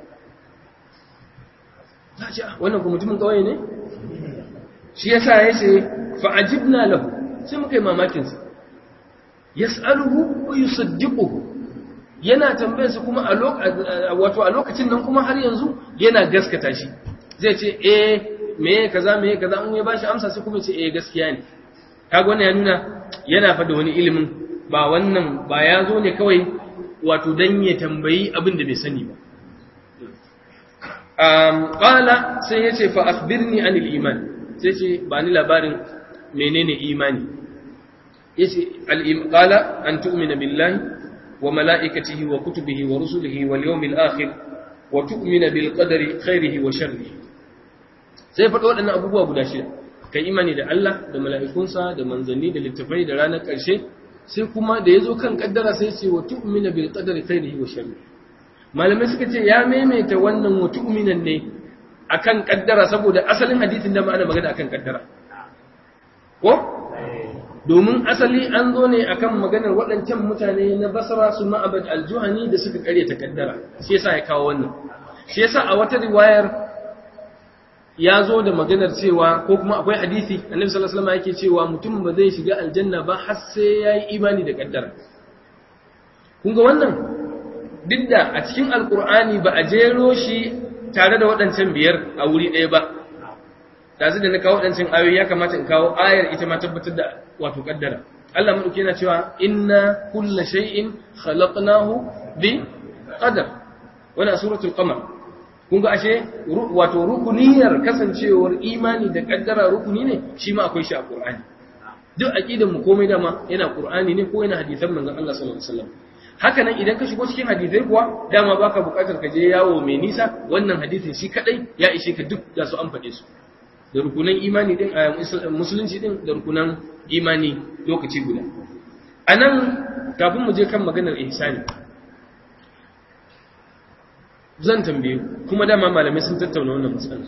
ta ce wannan kuma mutumin kawai ne shi yasa ya ce fa ajibna lahu sai muka yi mamakin sa yas'aluhu wa yusaddiquhu yana tambayarsa kuma a wato a lokacin nan kuma har yanzu yana gaskata shi zai ce eh me kaza me kaza in ya bashi amsa sai kuma ce eh gaskiya ne kaga wannan ya nuna yana fada wani ilimin ba wannan ba ya zo ne kawai wato dan ya tambayi abin da bai sani ba um qala sai yace fa akhbirni anil iman sai ce ba ni labarin menene imani yace al qala an tu'mina billahi wa malaikatihi wa kutubihi wa rusulihi wal yawmil akhir wa tu'mina bil qadari khairihi wa sharrihi sai faɗo waɗannan abubuwa guda shida kai imani da Allah da mala'ikunsa da manzanni da littafai da ranar ƙarshe sai kuma da ya zo kan ƙaddara sai ce wa tu'mina bil qadari khairihi wa sharrihi malamai suka ce ya maimaita wannan wa tu'minan ne akan ƙaddara saboda asalin hadisin da ma'ana magana akan ƙaddara ko domin asali an zo ne akan maganar waɗancan mutane na basra su ma'abad al-juhani da suka ƙaryata ƙaddara shi yasa ya kawo wannan shi yasa a wata riwayar ya zo da maganar cewa ko kuma akwai hadisi annabi sallallahu alaihi wasallam yake cewa mutum ba zai shiga aljanna ba har sai yayi imani da kaddara kun ga wannan duk da a cikin alqur'ani ba a jero shi tare da waɗancan biyar a wuri ɗaya ba da da na kawo waɗancan ayoyi ya kamata in kawo ayar ita ma tabbatar da wato kaddara Allah madauki yana cewa inna kulla shay'in khalaqnahu bi qadar wannan suratul qamar kun ga ashe wato rukuniyar kasancewar imani da kaddara rukuni ne shi ma akwai shi a Qur'ani duk aqidan mu komai dama yana Qur'ani ne ko yana hadisan manzon Allah sallallahu alaihi wasallam haka nan idan ka shigo cikin hadisai kuwa dama baka bukatar ka je yawo mai nisa wannan hadisin shi kadai ya ishe ka duk da su an faɗe su da rukunan imani din a musulunci din da rukunan imani lokaci guda anan kafin mu je kan maganar ihsani zan tambaye kuma dama malamai sun tattauna wannan matsala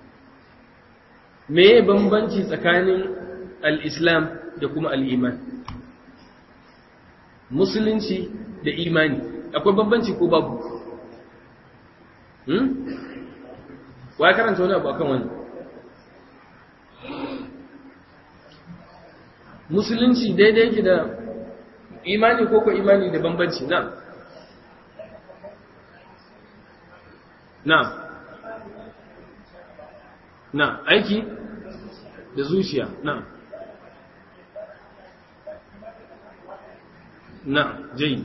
me ya bambanci tsakanin al-islam da kuma al-iman musulunci da imani akwai bambanci ko babu hmm wa karanta wani abu akan wani musulunci daidai yake da imani ko ko imani da bambanci na na na aiki da zuciya na na jayid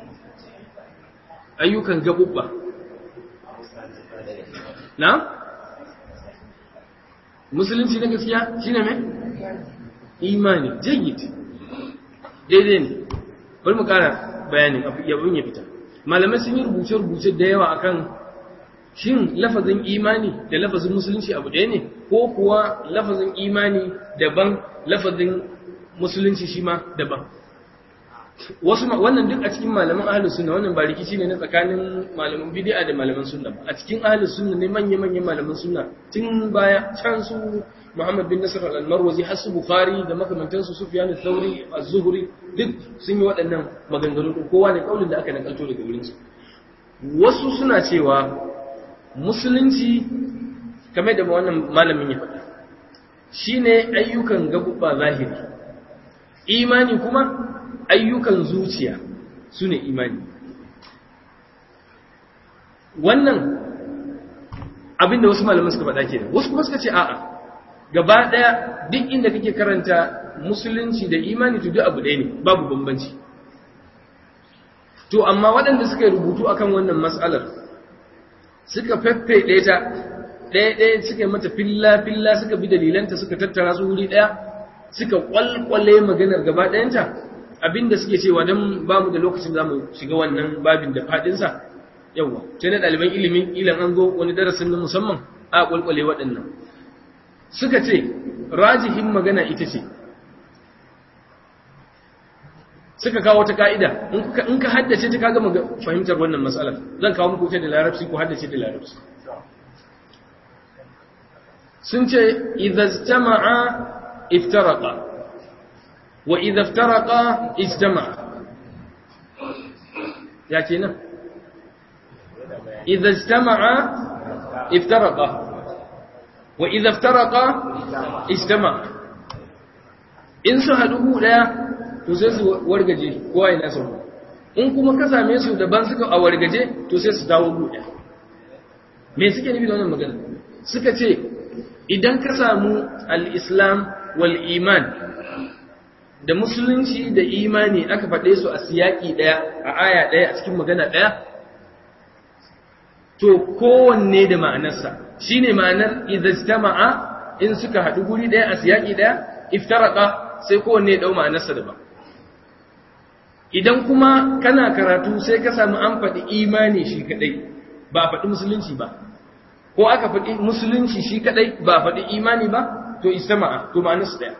ayyukan gabubba na musulunci na gaskiya shine me imani jayyid daidai ne bari mu kara bayanin yabin ya fita malamai sun yi rubuce-rubuce da yawa akan shin lafazin imani da lafazin musulunci abu ɗaya ne ko kuwa lafazin imani daban lafazin musulunci shi ma daban wasu wannan duk a cikin malaman ahlus sunna wannan ba rikici ne na tsakanin malaman bid'a da malaman sunna ba a cikin ahlus sunna ne manya manyan malaman sunna tun baya can su Muhammad bin Nasr al-Marwazi har su Bukhari da makamantan su Sufyan al-Thawri az-Zuhri duk sun yi waɗannan maganganu kowa ne kaulin da aka nakalto daga wurin su wasu suna cewa musulunci kamar da wannan malamin ya faɗa shine ayyukan gabubba zahiri imani kuma ayyukan zuciya su ne imani wannan abinda wasu malaman suka faɗa ke wasu kuma suka ce a'a gaba ɗaya duk inda kake karanta musulunci da imani to duk abu ɗaya ne babu bambanci to amma waɗanda suka rubutu akan wannan matsalar suka feffeɗe ta ɗaya ɗaya suka mata filla-filla suka bi dalilanta suka tattara su wuri ɗaya suka ƙwalƙwale maganar gaba ɗayanta abinda suke cewa don ba mu da lokacin za mu shiga wannan babin da faɗinsa yawwa sai na ɗaliban ilimin ilan an zo wani darasin na musamman a ƙwalƙwale waɗannan suka ce rajihin magana ita ce suka kawo ta ka'ida in ka haddace ta kaga fahimtar wannan matsalar zan kawo muku ta da larabci ko haddace da larabci sun ce idza iftaraqa wa idza iftaraqa ijtama'a ya kenan idza ijtama'a iftaraqa wa idza iftaraqa ijtama'a in su haɗu daya to sai su wargaje kowa ya nasa in kuma ka same su daban suka a wargaje to sai su dawo buɗe me suke nufi da wannan magana suka ce idan ka samu al-islam wal iman da musulunci da imani aka faɗe su a siyaki ɗaya a aya ɗaya a cikin magana ɗaya to kowanne da ma'anarsa shine ma'anar idza in suka haɗu guri ɗaya a siyaki ɗaya iftaraka sai kowanne ya ɗau ma'anarsa daban idan kuma kana karatu sai ka samu an faɗi imani shi kaɗai ba a faɗi musulunci ba ko aka faɗi musulunci shi kaɗai ba a faɗi imani ba to istama'a to ma'anarsu ɗaya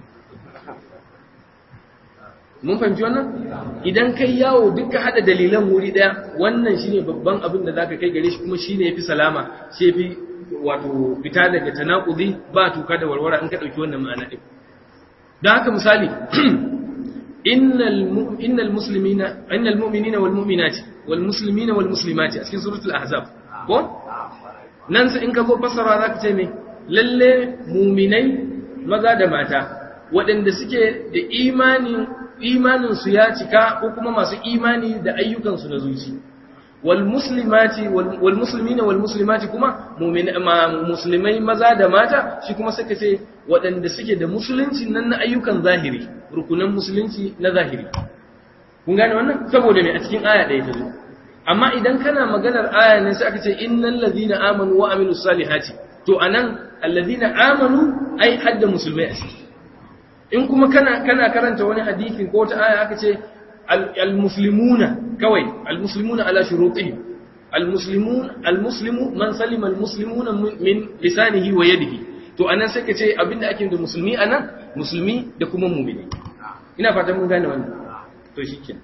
mun fahimci wannan idan kai yawo duka hada dalilan wuri daya wannan shine babban abin da zaka kai gare shi kuma shine yafi salama shi yafi wato fita daga tanakudi ba tuka da warwara in ka dauki wannan ma'ana din dan haka misali innal innal muslimina innal mu'minina wal mu'minati wal muslimina wal muslimati a cikin suratul ahzab ko nan sai in ka zo fasara zaka ce me lalle mu'minai maza da mata waɗanda suke da imani imaninsu ya cika ko kuma masu imani da ayyukansu na zuci wal muslimati wal muslimina wal muslimati kuma musulmai maza da mata shi kuma suka ce waɗanda suke da musulunci nan na ayyukan zahiri rukunan musulunci na zahiri kun gane wannan saboda me a cikin aya ɗaya ta zo amma idan kana maganar aya ne sai aka ce innal ladina amanu wa amilus salihati to anan alladina amanu ai hadda musulmai a ciki in kuma kana kana karanta wani hadisi ko wata aya aka ce al-muslimuna kawai al-muslimuna ala shurutihim al-muslimun al-muslimu man salima al-muslimuna min lisanihi wa yadihi to anan sai ka ce abinda ake da musulmi anan musulmi da kuma mu'mini ina fatan mun gane wannan to shikenan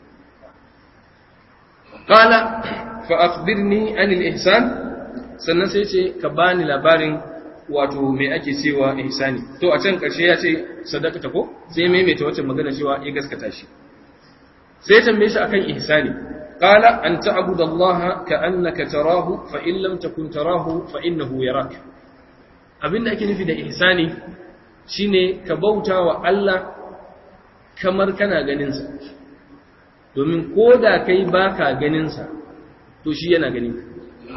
qala fa akhbirni anil ihsan sannan sai ce ka bani labarin wato me ake cewa ihsani to a can karshe ya ce sadaqata ko sai maimaita wacce magana cewa ya gaskata shi sai ya tambaye shi akan ihsani qala an ta'budu allaha ka'annaka tarahu fa in lam takun tarahu fa innahu yarak abinda ake nufi da ihsani shine ka bauta wa Allah kamar kana ganin sa domin koda kai baka ganin sa to shi yana ganin ka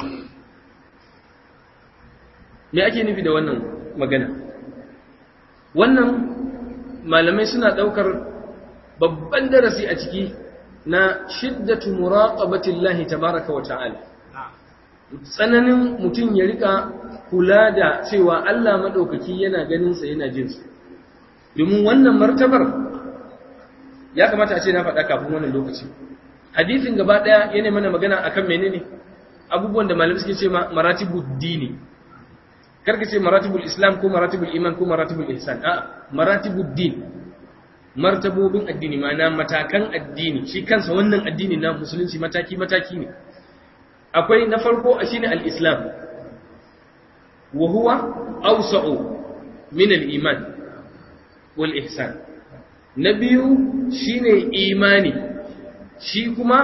me ake nufi da wannan magana wannan malamai suna ɗaukar babban darasi a ciki na shiddatu muraqabatillahi tabaraka wa ta'ala tsananin mutum ya rika kula da cewa Allah maɗaukaki yana ganinsa yana jinsa domin wannan martabar ya kamata a ce na faɗa kafin wannan lokaci hadisin gaba ɗaya yana mana magana akan menene abubuwan da malamai suke ce ma maratibul dini karka ce maratibul islam ko maratibul iman ko maratibul ihsan a maratibul din martabobin addini ma'ana matakan addini shi kansa wannan addini na musulunci mataki mataki ne akwai na farko shine al-islam wa huwa awsa'u min al-iman wal ihsan na biyu shine imani shi kuma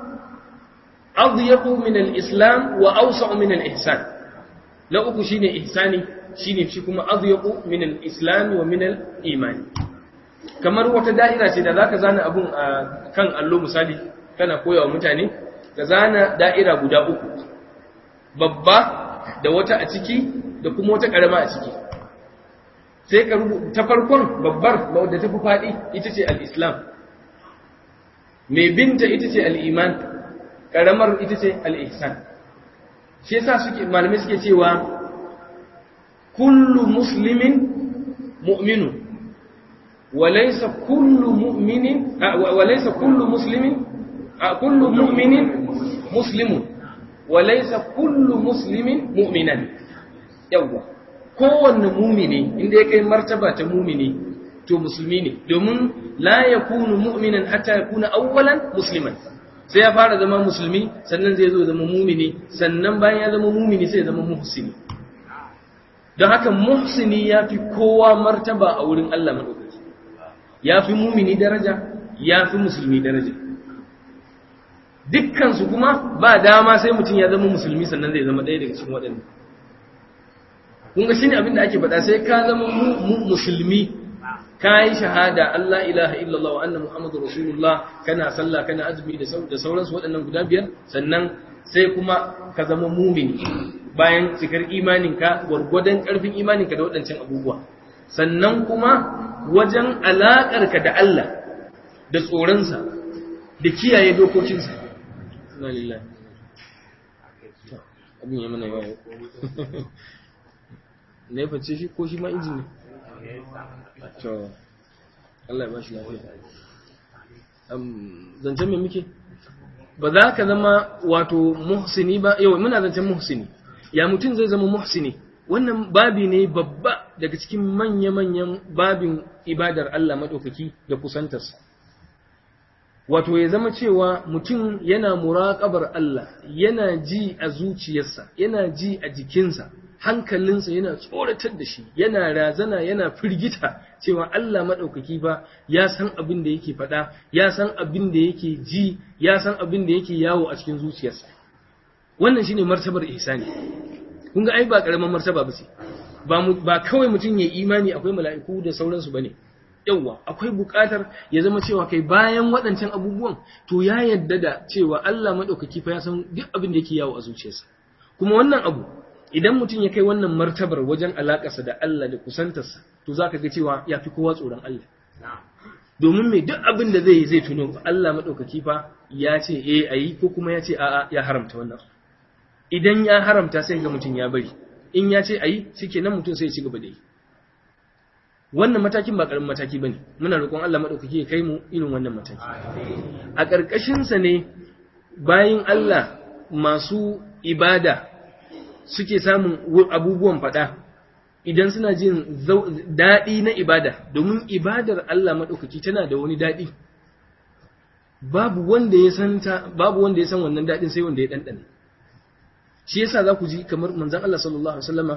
adyaqu min al-islam wa awsa'u min al-ihsan na uku shine ihsani shine shi kuma adyaqu min al-islam wa min al-iman kamar wata da'ira ce da zaka zana abun a kan allo misali kana koyawa mutane ka zana da'ira guda uku babba da wata a ciki da kuma wata karama a ciki sai ka rubuta ta farkon babbar wadda ta fi faɗi ita ce al-islam mai binta ita ce al-iman karamar ita ce al-ihsan shi yasa suke malamai suke cewa kullu muslimin mu'minun walaysa kullu mu'minin walaysa kullu muslimin kullu mu'minin muslimun walaysa kullu muslimin mu'minan yawa kowanne mumini inda ya kai martaba ta mumini to musulmi ne domin la yakunu mu'minan hatta yakuna awwalan musliman sai ya fara zama musulmi sannan zai zo zama mumini sannan bayan ya zama mumini sai ya zama muhsini don haka muhsini ya fi kowa martaba a wurin Allah maɗaukaki ya fi mumini daraja ya fi musulmi daraja dukkansu kuma ba dama sai mutum ya zama musulmi sannan zai zama ɗaya daga cikin waɗanda kun ga shine abin da ake faɗa sai ka zama musulmi ka yi shahada Allah ilaha illallah wa anna muhammadu rasulullah kana sallah kana azumi da sauransu waɗannan guda biyar sannan sai kuma ka zama mumini bayan cikar imaninka gwargwadon ƙarfin imaninka da waɗancan abubuwa sannan kuma wajen alaƙarka da Allah da tsoronsa da kiyaye dokokinsa abin ya mana yawa na ya face shi ko shi ma injini to Allah ya ba shi lafiya zancen mai muke ba za ka zama wato muhsini ba yau muna zancen muhsini ya mutum zai zama muhsini wannan babi ne babba daga cikin manya-manyan babin ibadar Allah maɗaukaki da kusantarsa wato ya zama cewa mutum yana muraƙabar Allah yana ji a zuciyarsa yana ji a jikinsa hankalinsa yana tsoratar da shi yana razana yana firgita cewa Allah maɗaukaki ba ya san abin da yake faɗa ya san abin da yake ji ya san abin da yake yawo a cikin zuciyarsa wannan shine martabar ihsani kun ga ai ba karaman martaba ba ce ba ba kawai mutum ya imani akwai mala'iku da sauransu bane yawa akwai buƙatar ya zama cewa kai bayan waɗancan abubuwan to ya yadda da cewa Allah maɗaukaki fa ya san duk abin da yake yawo a zuciyarsa kuma wannan abu idan mutum ya kai wannan martabar wajen alaƙarsa da Allah da kusantarsa to za ka ga cewa ya fi kowa tsoron Allah domin mai duk abin da zai yi zai tuno Allah maɗaukaki fa ya ce eh a yi ko kuma ya ce a'a ya haramta wannan idan ya haramta sai ga mutum ya bari in ya ce a yi shi nan mutum sai ya ci gaba da yi wannan matakin ba ƙaramin mataki ba ne muna roƙon Allah maɗaukaki ya kai mu irin wannan mataki a ƙarƙashinsa ne bayin Allah masu ibada suke samun abubuwan faɗa idan suna jin daɗi na ibada domin ibadar Allah maɗaukaki tana da wani daɗi babu wanda ya san ta babu wanda ya san wannan daɗin sai wanda ya ɗanɗana shi yasa za ku ji kamar manzon Allah sallallahu alaihi wasallama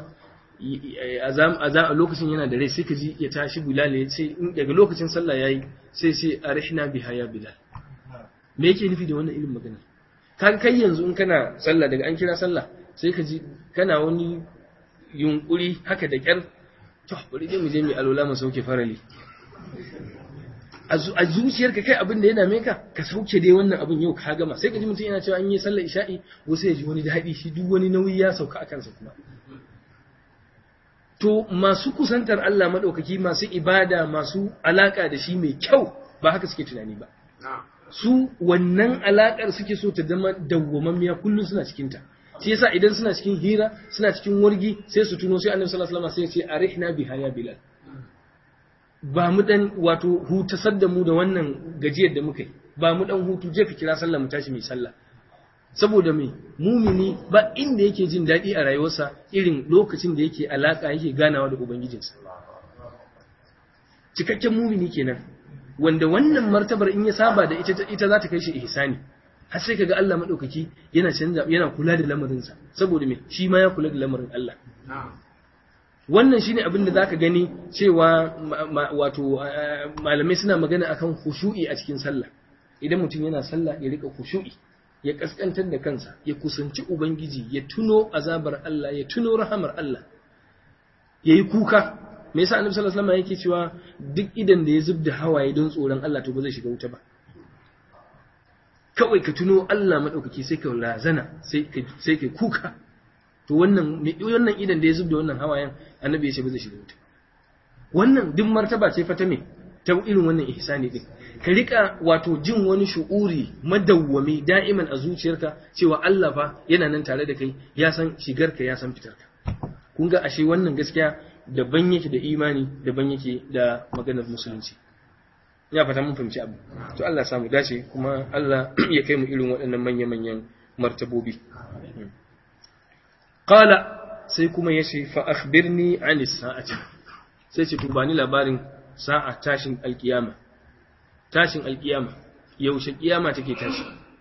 a lokacin yana da rai sai ka ji ya tashi Bilal ya ce daga lokacin sallah yayi sai sai arihna biha ya Bilal me yake nufi da wannan irin magana ka kai yanzu in kana sallah daga an kira sallah sai ka ji kana wani yunkuri haka da kyar to bari dai mu je mu alola mu sauke farali a zuciyarka kai abin da ya dame ka ka sauke dai wannan abin yau ka gama sai ka ji mutum yana cewa an yi sallar isha'i wasu ya ji wani daɗi shi duk wani nauyi ya sauka a kansa kuma to masu kusantar Allah maɗaukaki masu ibada masu alaƙa da shi mai kyau ba haka suke tunani ba su wannan alaƙar suke so ta zama dawwamammiya kullum suna cikinta shi yasa idan suna cikin hira suna cikin wargi sai su tuno sai annabi sallallahu alaihi wasallam sai ya ce arihna biha ya bilal ba mu dan wato hutasar da mu da wannan gajiyar da muka yi ba mu dan hutu je ka kira sallah mu tashi mai sallah saboda mai mumini ba inda yake jin daɗi a rayuwarsa irin lokacin da yake alaka yake ganawa da ubangijinsa cikakken mumini kenan wanda wannan martabar in ya saba da ita ita za ta kai shi ihsani har sai kaga Allah madaukaki yana canza yana kula da lamarinsa saboda me shi ma ya kula da lamarin Allah wannan shine abin da zaka gani cewa wato malamai suna magana akan khushu'i a cikin sallah idan mutum yana sallah ya rika khushu'i ya kaskantar da kansa ya kusanci ubangiji ya tuno azabar Allah ya tuno rahamar Allah yayi kuka me yasa annabi sallallahu alaihi wasallam yake cewa duk idan da ya zubda hawaye don tsoron Allah to ba zai shiga wuta ba kawai ka tuno Allah madaukaki sai ka razana sai ka sai ka kuka to wannan wannan idan da ya zubda wannan hawayen annabi ya ce ba zai shiga wuta wannan duk martaba ce fa ta me ta irin wannan ihsani din ka rika wato jin wani shu'uri madawwami da'iman a zuciyarka cewa Allah fa yana nan tare da kai ya san shigarka ya san fitarka kun ga ashe wannan gaskiya daban yake da imani daban yake da maganar musulunci ya fata mun fahimci abu to Allah ya samu dace kuma Allah ya kai mu irin waɗannan manya-manyan martabobi qala sai kuma yace fa akhbirni anis sa'ati sai ce to bani labarin sa'a tashin alkiyama tashin alkiyama yaushe kiyama take tashi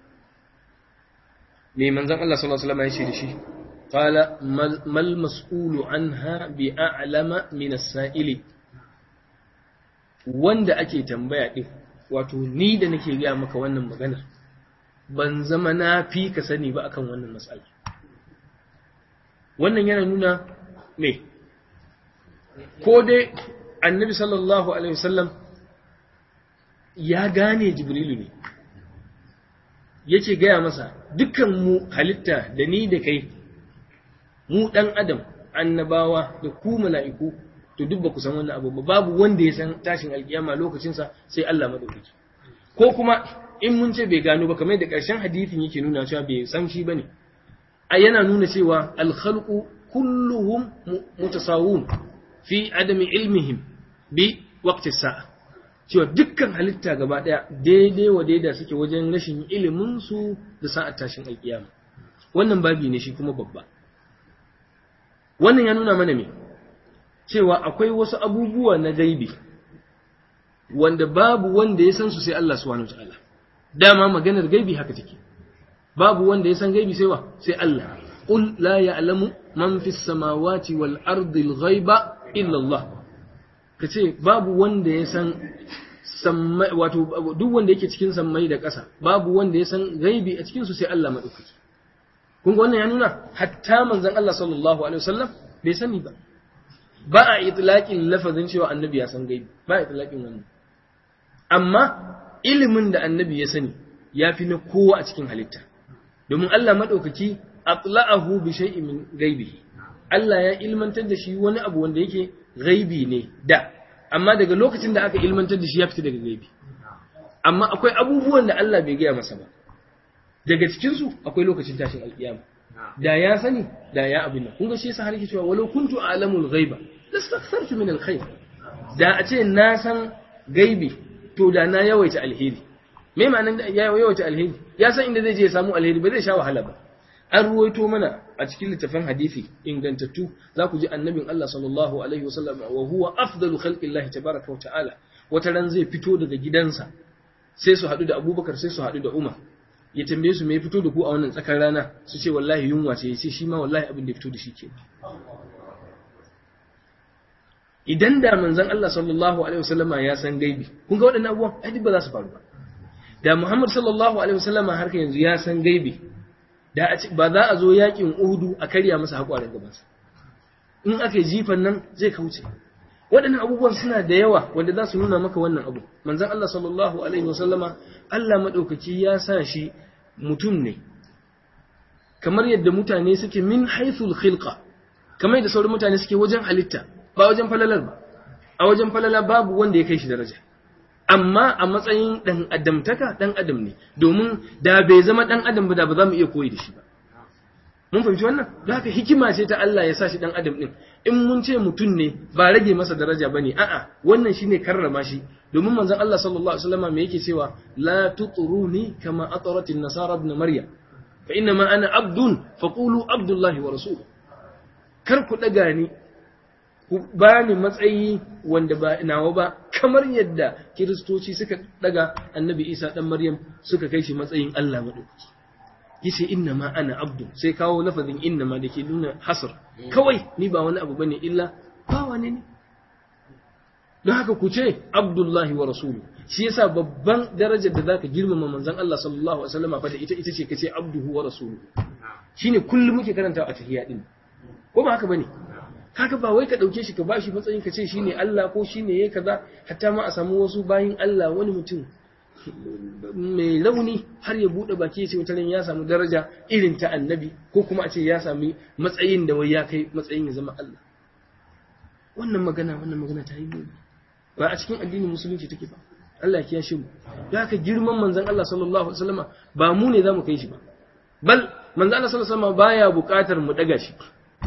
me manzon Allah sallallahu alaihi wasallam ya ce da shi qala mal mas'ulu anha bi a'lama min as-sa'ili wanda ake tambaya din wato ni da nake ga maka wannan maganar ban zama na fi ka sani ba akan wannan mas'ala wannan yana nuna me ko dai annabi sallallahu alaihi wasallam ya gane jibrilu ne yake gaya masa dukkan mu halitta da ni da kai mu dan adam annabawa da ku mala'iku to duk ba ku san wannan abu ba babu wanda ya san tashin alkiyama lokacinsa sai Allah madaukaki ko kuma in mun ce bai gano ba kamar da ƙarshen hadisin yake nuna cewa bai san shi bane a yana nuna cewa al-khalqu kulluhum mutasawun fi adami ilmihim bi waqti sa'a cewa dukkan halitta gaba daya daidai wa daida suke wajen rashin ilimin su da sa'ar tashin alkiyama wannan babi ne shi kuma babba wannan ya nuna mana me cewa akwai wasu abubuwa na gaibi wanda babu wanda ya san su sai Allah subhanahu wataala dama maganar gaibi haka take babu wanda ya san gaibi sai wa sai Allah qul la ya'lamu man fis samawati wal ardi al ghaiba illa Allah kace babu wanda ya san sammai wato duk wanda yake cikin sammai da ƙasa babu wanda ya san gaibi a cikin su sai Allah madaukaki kun ga wannan ya nuna hatta manzon Allah sallallahu alaihi wasallam bai sani ba ba a itlaqin lafazin cewa annabi ya san gaibi ba a itlaqin wannan amma ilimin da annabi ya sani ya fi na kowa a cikin halitta domin Allah madaukaki atla'ahu bi shay'in min gaibihi Allah ya ilmantar da shi wani abu wanda yake gaibi ne da amma daga lokacin da aka ilmantar da shi ya fita daga gaibi amma akwai abubuwan da Allah bai gaya masa ba daga cikinsu akwai lokacin tashin alkiyama da ya sani da ya abin nan kun ga shi yasa har yake cewa walau kuntu a'lamul ghaiba lastaghfartu min alkhair da a ce na san gaibi to da na yawaita alheri me ma'anar ya yawaita alheri ya san inda zai je ya samu alheri ba zai sha wahala ba an ruwaito mana a cikin littafin hadisi ingantattu za ku ji annabin Allah sallallahu alaihi wasallam wa huwa afdalu khalqillahi tabaraka wa ta'ala wata ran zai fito daga gidansa sai su haɗu da Abubakar sai su haɗu da Umar ya tambaye su me fito da ku a wannan tsakar rana su ce wallahi yunwa ce ya ce shi ma wallahi abin da ya fito da shi ke idan da manzon Allah sallallahu alaihi wasallama ya san gaibi kun ga waɗannan abubuwan ai ba za su faru ba da Muhammad sallallahu alaihi wasallama har yanzu ya san gaibi da ba za a zo yakin Uhudu a karya masa haƙwarin gabansa in aka jifan nan zai kauce waɗannan abubuwan suna da yawa wanda za su nuna maka wannan abu manzon Allah sallallahu alaihi wasallama Allah madaukaki ya sa shi mutum ne kamar yadda mutane suke min haythul khilqa kamar yadda sauran mutane suke wajen halitta ba wajen falalar ba a wajen falala babu wanda ya kai shi daraja amma a matsayin dan adamtaka dan adam ne domin da bai zama dan adam ba da ba za mu iya koyi da shi ba mun fahimci wannan don haka hikima ce ta Allah ya sa shi dan adam din in mun ce mutum ne ba rage masa daraja bane a'a wannan shine karrama shi domin manzon Allah sallallahu alaihi wasallam me yake cewa la tutruni kama atarat an-nasara ibn maryam fa inna ma ana abdun faqulu abdullahi wa rasuluhu kar ku daga ni ku bani matsayi wanda ba nawa ba kamar yadda kiristoci suka daga annabi Isa dan Maryam suka kai shi matsayin Allah madaukaki yace inna ma ana abdu sai kawo lafazin inna ma dake nuna hasr kawai ni ba wani abu bane illa bawa ne ni don haka ku ce abdullahi wa rasulu shi yasa babban darajar da zaka girmama manzon Allah sallallahu alaihi wasallam fa da ita ita ce kace abduhu wa rasulu shine kullum muke karanta a tahiyya din ko ba haka bane kaga ba wai ka dauke shi ka bashi matsayin ka ce shine Allah ko shine yayi kaza hatta ma a samu wasu bayin Allah wani mutum mai launi har ya bude baki ya ce wataran ya samu daraja irin ta annabi ko kuma a ce ya sami matsayin da wai ya kai matsayin ya zama Allah wannan magana wannan magana ta yi muni ba a cikin addinin musulunci take ba Allah ya kiyashe mu da haka girman manzon Allah sallallahu alaihi wasallama ba mu ne zamu kai shi ba bal manzon Allah sallallahu alaihi wasallama baya buƙatar mu daga shi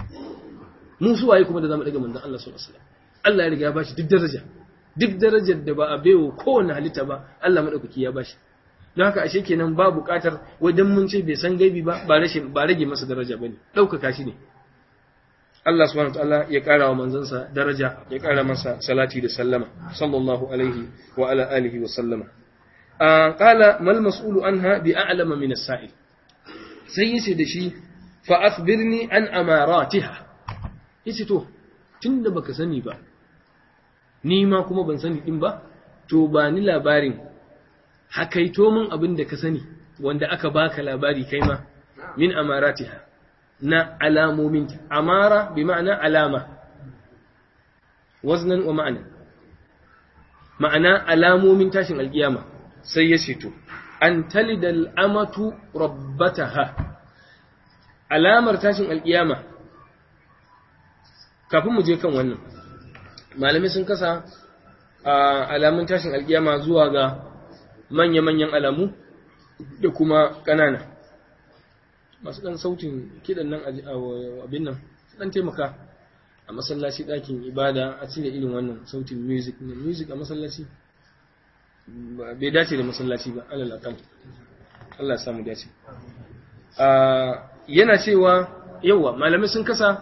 mu su waye kuma da zamu daga manzon Allah sallallahu alaihi wasallam Allah ya riga ya bashi duk daraja duk darajar da ba a baiwa kowane halitta ba Allah madaukaki ya bashi don haka ashe kenan ba buƙatar wajen mun ce bai san gaibi ba ba rashin ba rage masa daraja bane ɗaukaka shi ne Allah subhanahu wataala ya ƙara wa manzansa daraja ya ƙara masa salati da sallama sallallahu alaihi wa ala alihi wa sallama qala mal mas'ulu anha bi a'lama min as-sa'il sai yace da shi fa akhbirni an amaratiha yace to tunda baka sani ba ni ma kuma ban sani din ba to ba ni labarin hakaito min abin da ka sani wanda aka baka labari kai ma min amaratiha na alamominta amara bi ma'ana alama waznan wa ma'ana ma'ana alamomin tashin alkiyama sai ya ce to an talidal amatu rabbataha alamar tashin alkiyama kafin mu je kan wannan malamai sun kasa alamun tashin alkiyama zuwa ga manya-manyan alamu da kuma ƙanana masu ɗan sautin kiɗan nan abin nan ɗan taimaka a masallaci ɗakin ibada a cire irin wannan sautin music music a masallaci bai dace da masallaci ba alal akal Allah ya samu dace yana cewa yawa malamai sun kasa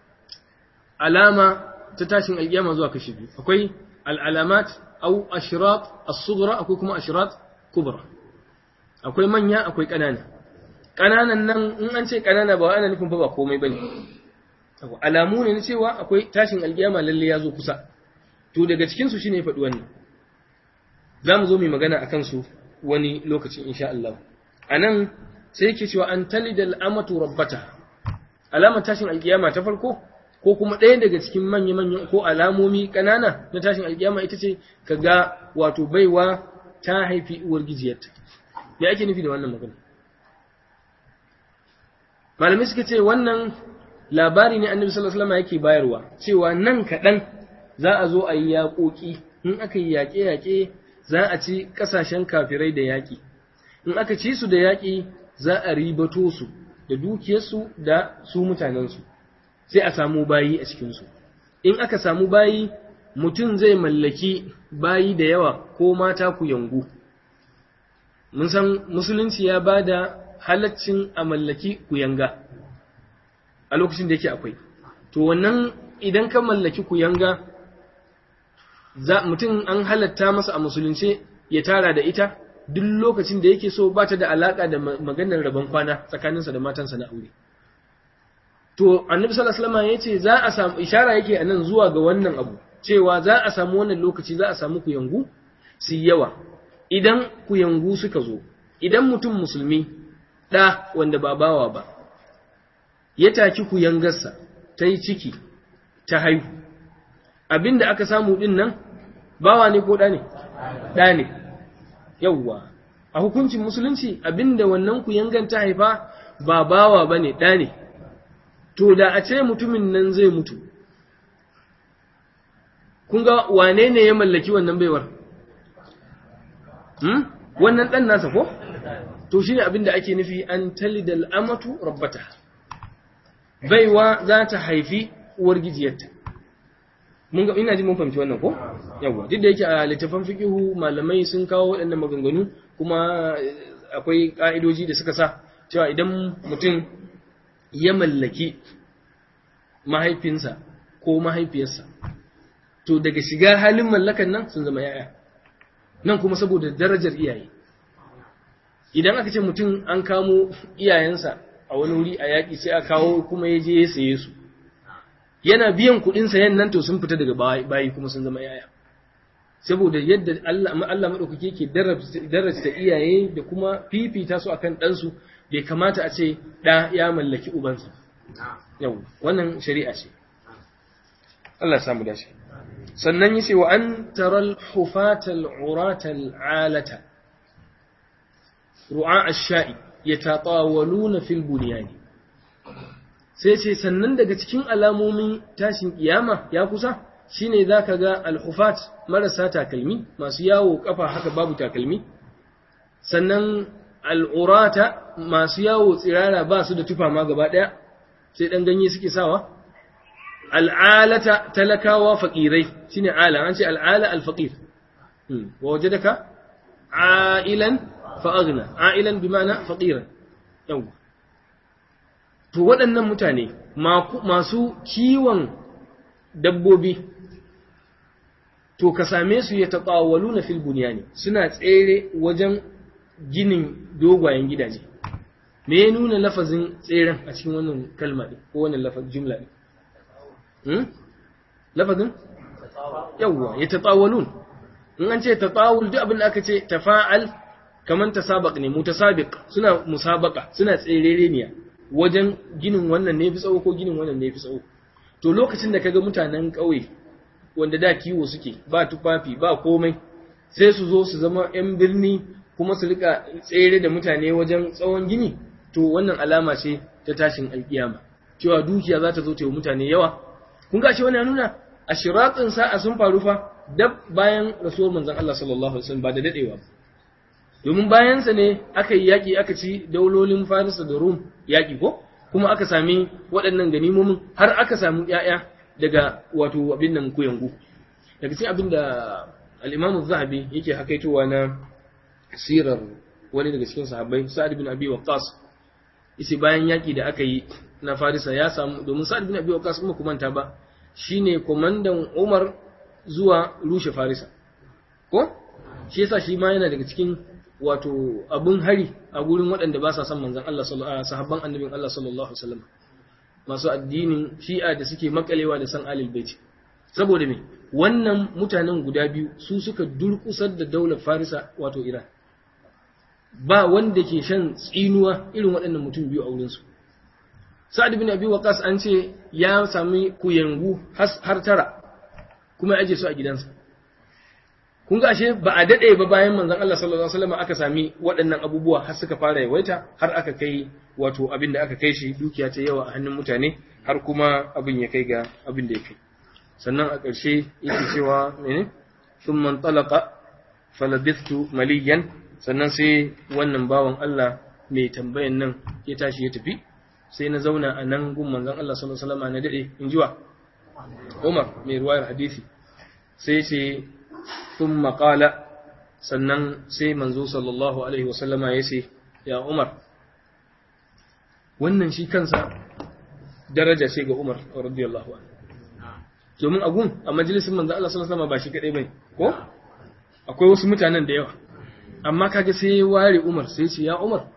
alama ta tashin alƙiyama zuwa kashi biyu akwai al'alamat au ashrat as-sughra akwai kuma ashrat kubra akwai manya akwai ƙanana ƙananan nan in an ce ƙanana ba ana nufin fa ba komai bane alamu ne na cewa akwai tashin alƙiyama lalle ya zo kusa to daga cikin su shine faɗi wannan za mu zo mu magana akan su wani lokacin insha Allah anan sai yake cewa an talida al'amatu rabbata alamar tashin alƙiyama ta farko ko kuma ɗaya daga cikin manya-manyan ko alamomi ƙanana na tashin alƙiyama ita ce ka ga wato baiwa ta haifi uwar gijiyarta me ake nufi da wannan magana malamai suka ce wannan labari ne annabi sallallahu alaihi wasallam yake bayarwa cewa nan kaɗan za a zo a yi yaƙoƙi in aka yi yaƙe-yaƙe za a ci ƙasashen kafirai da yaƙi in aka ci su da yaƙi za a ribato su da dukiyarsu da su mutanensu sai a samu bayi a cikinsu in aka samu bayi mutum zai mallaki bayi da yawa ko mata ku yangu mun san musulunci ya ba da halaccin a mallaki kuyanga a lokacin da yake akwai to wannan idan ka mallaki kuyanga mutum an halatta masa a musulunce ya tara da ita duk lokacin da yake so ba ta da alaka da maganar rabon kwana tsakaninsa da matansa na aure to annabi sallallahu alaihi wasallam yace za a samu ishara yake anan zuwa ga wannan abu cewa za a samu wannan lokaci za a samu kuyangu su yawa idan kuyangu suka zo idan mutum musulmi da wanda ba bawa ba ya taki kuyangarsa ta yi ciki ta haihu abinda aka samu din nan bawa ne ko da ne da ne yawwa a hukuncin musulunci abinda wannan kuyangan ta haifa ba bawa bane da ne to da a ce mutumin nan zai mutu kun ga wane ne ya mallaki wannan baiwar hmm? wannan ɗan nasa ko to shine abin da ake nufi an talidal amatu rabbata baiwa za ta haifi uwar gijiyarta mun ga ina ji mun fahimci wannan ko yawa duk da yake a littafan fiqihu malamai sun kawo waɗannan maganganu kuma akwai ka'idoji da suka sa cewa idan mutum ya mallaki mahaifinsa ko mahaifiyarsa to daga shiga halin mallakan nan sun zama yaya nan kuma saboda darajar iyaye idan aka ce mutum an kamo iyayensa a wani wuri a yaƙi sai a kawo kuma ya je ya saye su yana biyan kuɗin sayan nan to sun fita daga bayi kuma sun zama yaya saboda yadda Allah Allah madaukake yake darajta iyaye da kuma fifita su akan ɗansu bai kamata a ce ɗa ya mallaki ubansa yau wannan shari'a ce Allah samu dace sannan yace wa an taral hufatal uratal alata ru'a ash-sha'i yatatawaluna fil bunyani sai ce sannan daga cikin alamomin tashin kiyama ya kusa shine zaka ga al-hufat marasa takalmi masu yawo kafa haka babu takalmi sannan al-urata masu yawo tsirara ba su da tufa ma gaba daya sai dan ganye suke sawa al'alata talakawa faqirai shine ala an ce al'ala al-faqir wa wajadaka ailan fa aghna ailan bi ma'ana faqiran yawa to waɗannan mutane masu kiwon dabbobi to ka same su ya taɓawalu na fil bunyani suna tsere wajen ginin dogwayen gidaje me ya nuna lafazin tseren a cikin wannan kalma ɗin ko wannan lafazin jumla ɗin lafazin yawwa ya taɓawalun in an ce taɓawul duk abin da aka ce tafa'al kamar tasabaq ne mutasabiq suna musabaka suna tserereniya wajen ginin wannan ne fi tsawo ko ginin wannan ne fi tsawo to lokacin da kaga mutanen ƙauye wanda da kiwo suke ba tufafi ba komai sai su zo su zama 'yan birni kuma su rika tsere da mutane wajen tsawon gini to wannan alama ce ta tashin alkiyama cewa dukiya za ta zo ta yi mutane yawa kun ga shi wannan nuna a shiratsin sa'a sun faru fa dab bayan rasuwar manzon Allah sallallahu alaihi wasallam ba da dadewa ba domin bayansa ne aka yi yaƙi aka ci daulolin Farisa da Rum yaƙi ko kuma aka sami waɗannan ganimomin har aka samu ‘ya'ya daga wato abin nan kuyangu daga cikin abin da al'imamu zahabi yake hakaitowa na sirar wani daga cikin sahabbai sa'ad bin abi waqqas isi bayan yaƙi da aka yi na Farisa ya samu domin sa'ad bin abi waqqas kuma kumanta ba shine komandan Umar zuwa rushe Farisa ko shi yasa shi ma yana daga cikin wato abun hari a gurin waɗanda ba sa son manzon Allah sallallahu sahabban annabin Allah sallallahu alaihi wasallam masu addinin Shi'a da suke makalewa da san Ahlul Bait saboda me wannan mutanen guda biyu su suka durkusar da daular Farisa wato Iran ba wanda ke shan tsinuwa irin waɗannan mutum biyu a wurin su Sa'ad bin Abi Waqqas an ce ya sami kuyangu har tara kuma ya aje su a gidansa kun ga ashe ba a dade ba bayan manzon Allah sallallahu alaihi wasallam aka sami waɗannan abubuwa har suka fara yawaita har aka kai wato abin da aka kai shi dukiya ta yawa a hannun mutane har kuma abin ya kai ga abin da ya kai sannan a ƙarshe yake cewa mene thumma talaqa falabithtu maliyan sannan sai wannan bawan Allah mai tambayan nan ya tashi ya tafi sai na zauna a nan gun manzon Allah sallallahu alaihi wasallam na dade in jiwa Umar mai ruwayar hadisi sai ce ثم قال sannan sai manzo sallallahu alaihi wasallama ya ce ya Umar wannan shi kansa daraja ce ga Umar radiyallahu anhu domin agun a majalisin manzo Allah sallallahu alaihi wasallama ba shi kadai bane ko akwai wasu mutanen da yawa amma kaga sai ya ware Umar sai ce ya Umar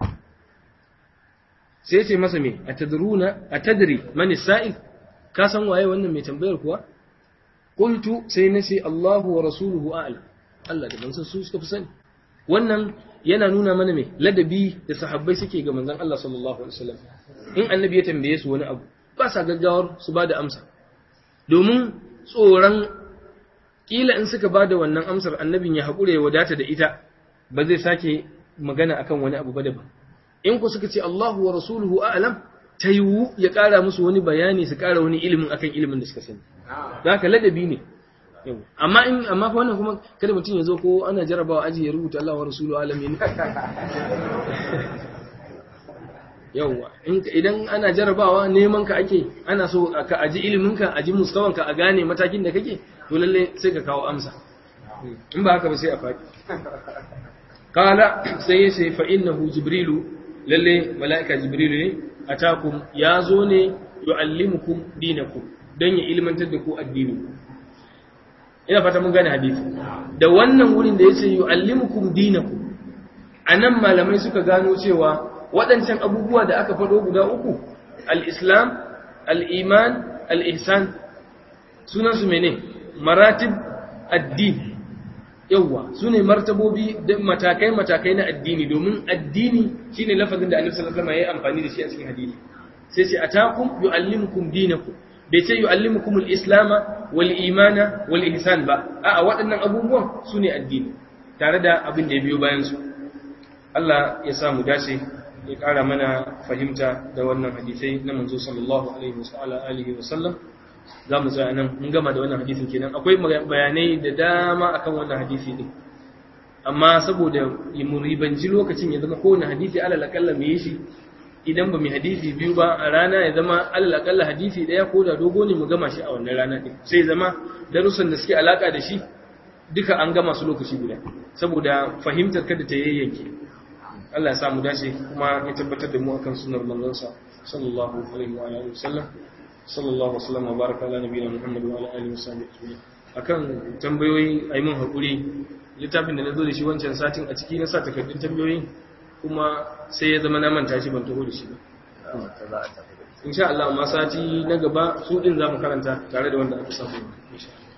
sai ce masa me atadruna atadri man sa'il ka san waye wannan mai tambayar kuwa qultu sai nace Allahu wa rasuluhu a'lam Allah da manzon su suka fi sani wannan yana nuna mana me ladabi da sahabbai suke ga manzon Allah sallallahu alaihi wasallam in annabi ya tambaye su wani abu ba sa gaggawar su bada amsa domin tsoron kila in suka bada wannan amsar annabin ya haƙure ya wadata da ita ba zai sake magana akan wani abu ba daban in ku suka ce Allahu wa rasuluhu a'lam ta yiwu ya ƙara musu wani bayani su ƙara wani ilimin akan ilimin da suka sani da haka ladabi ne amma in amma fa wannan kuma kada mutum ya zo ko ana jarabawa aji ya rubuta Allah wa rasulu alamin yawwa idan ana jarabawa neman ka ake ana so ka aji ilimin ka aji mustawan ka a gane matakin da kake to lalle sai ka kawo amsa in ba haka ba sai a faɗi kala sai ya ce fa innahu jibrilu lalle mala'ika jibrilu ne atakum ya zo ne yu'allimukum dinakum dan ya ilmantar da ku addini ina fata mun gane hadisi da wannan wurin da yace yu'allimukum dinakum anan malamai suka gano cewa waɗancan abubuwa da aka faɗo guda uku al-islam al-iman al-ihsan sunan su mene maratib addini yawwa su ne martabobi da matakai-matakai na addini domin addini shine lafazin da annabi sallallahu alaihi wasallam ya yi amfani da shi a cikin hadisi sai ce atakum yuallimukum dinakum bai ce yuallimukum al-islama wal imana wal ihsan ba a'a waɗannan abubuwan su ne addini tare da abin da ya biyo bayan su Allah ya sa mu dace ya ƙara mana fahimta da wannan hadisai na manzo sallallahu alaihi wa sallam za mu tsaya nan mun gama da wannan hadisin kenan akwai bayanai da dama akan wannan hadisi din amma saboda mu ribanci lokacin ya zama kowane hadisi alal akalla mu yi shi idan ba mu hadisi biyu ba a rana ya zama alal akalla hadisi daya ko da dogo ne mu gama shi a wannan rana din sai zama darussan da suke alaka da shi duka an gama su lokaci guda saboda fahimtar kada ta yayyanke Allah ya sa mu dace kuma ya tabbatar da mu akan sunnar manzon sa sallallahu alaihi wa alihi wasallam sallallahu wasallam wa baraka ala nabiyina Muhammad wa ala alihi wasallam akan tambayoyi ayi mun hakuri littafin da nazo da shi wancan satin a ciki na sa takardun tambayoyi kuma sai ya zama na manta shi ban taho da shi ba insha Allah amma sati na gaba su din zamu karanta tare da wanda aka samu insha Allah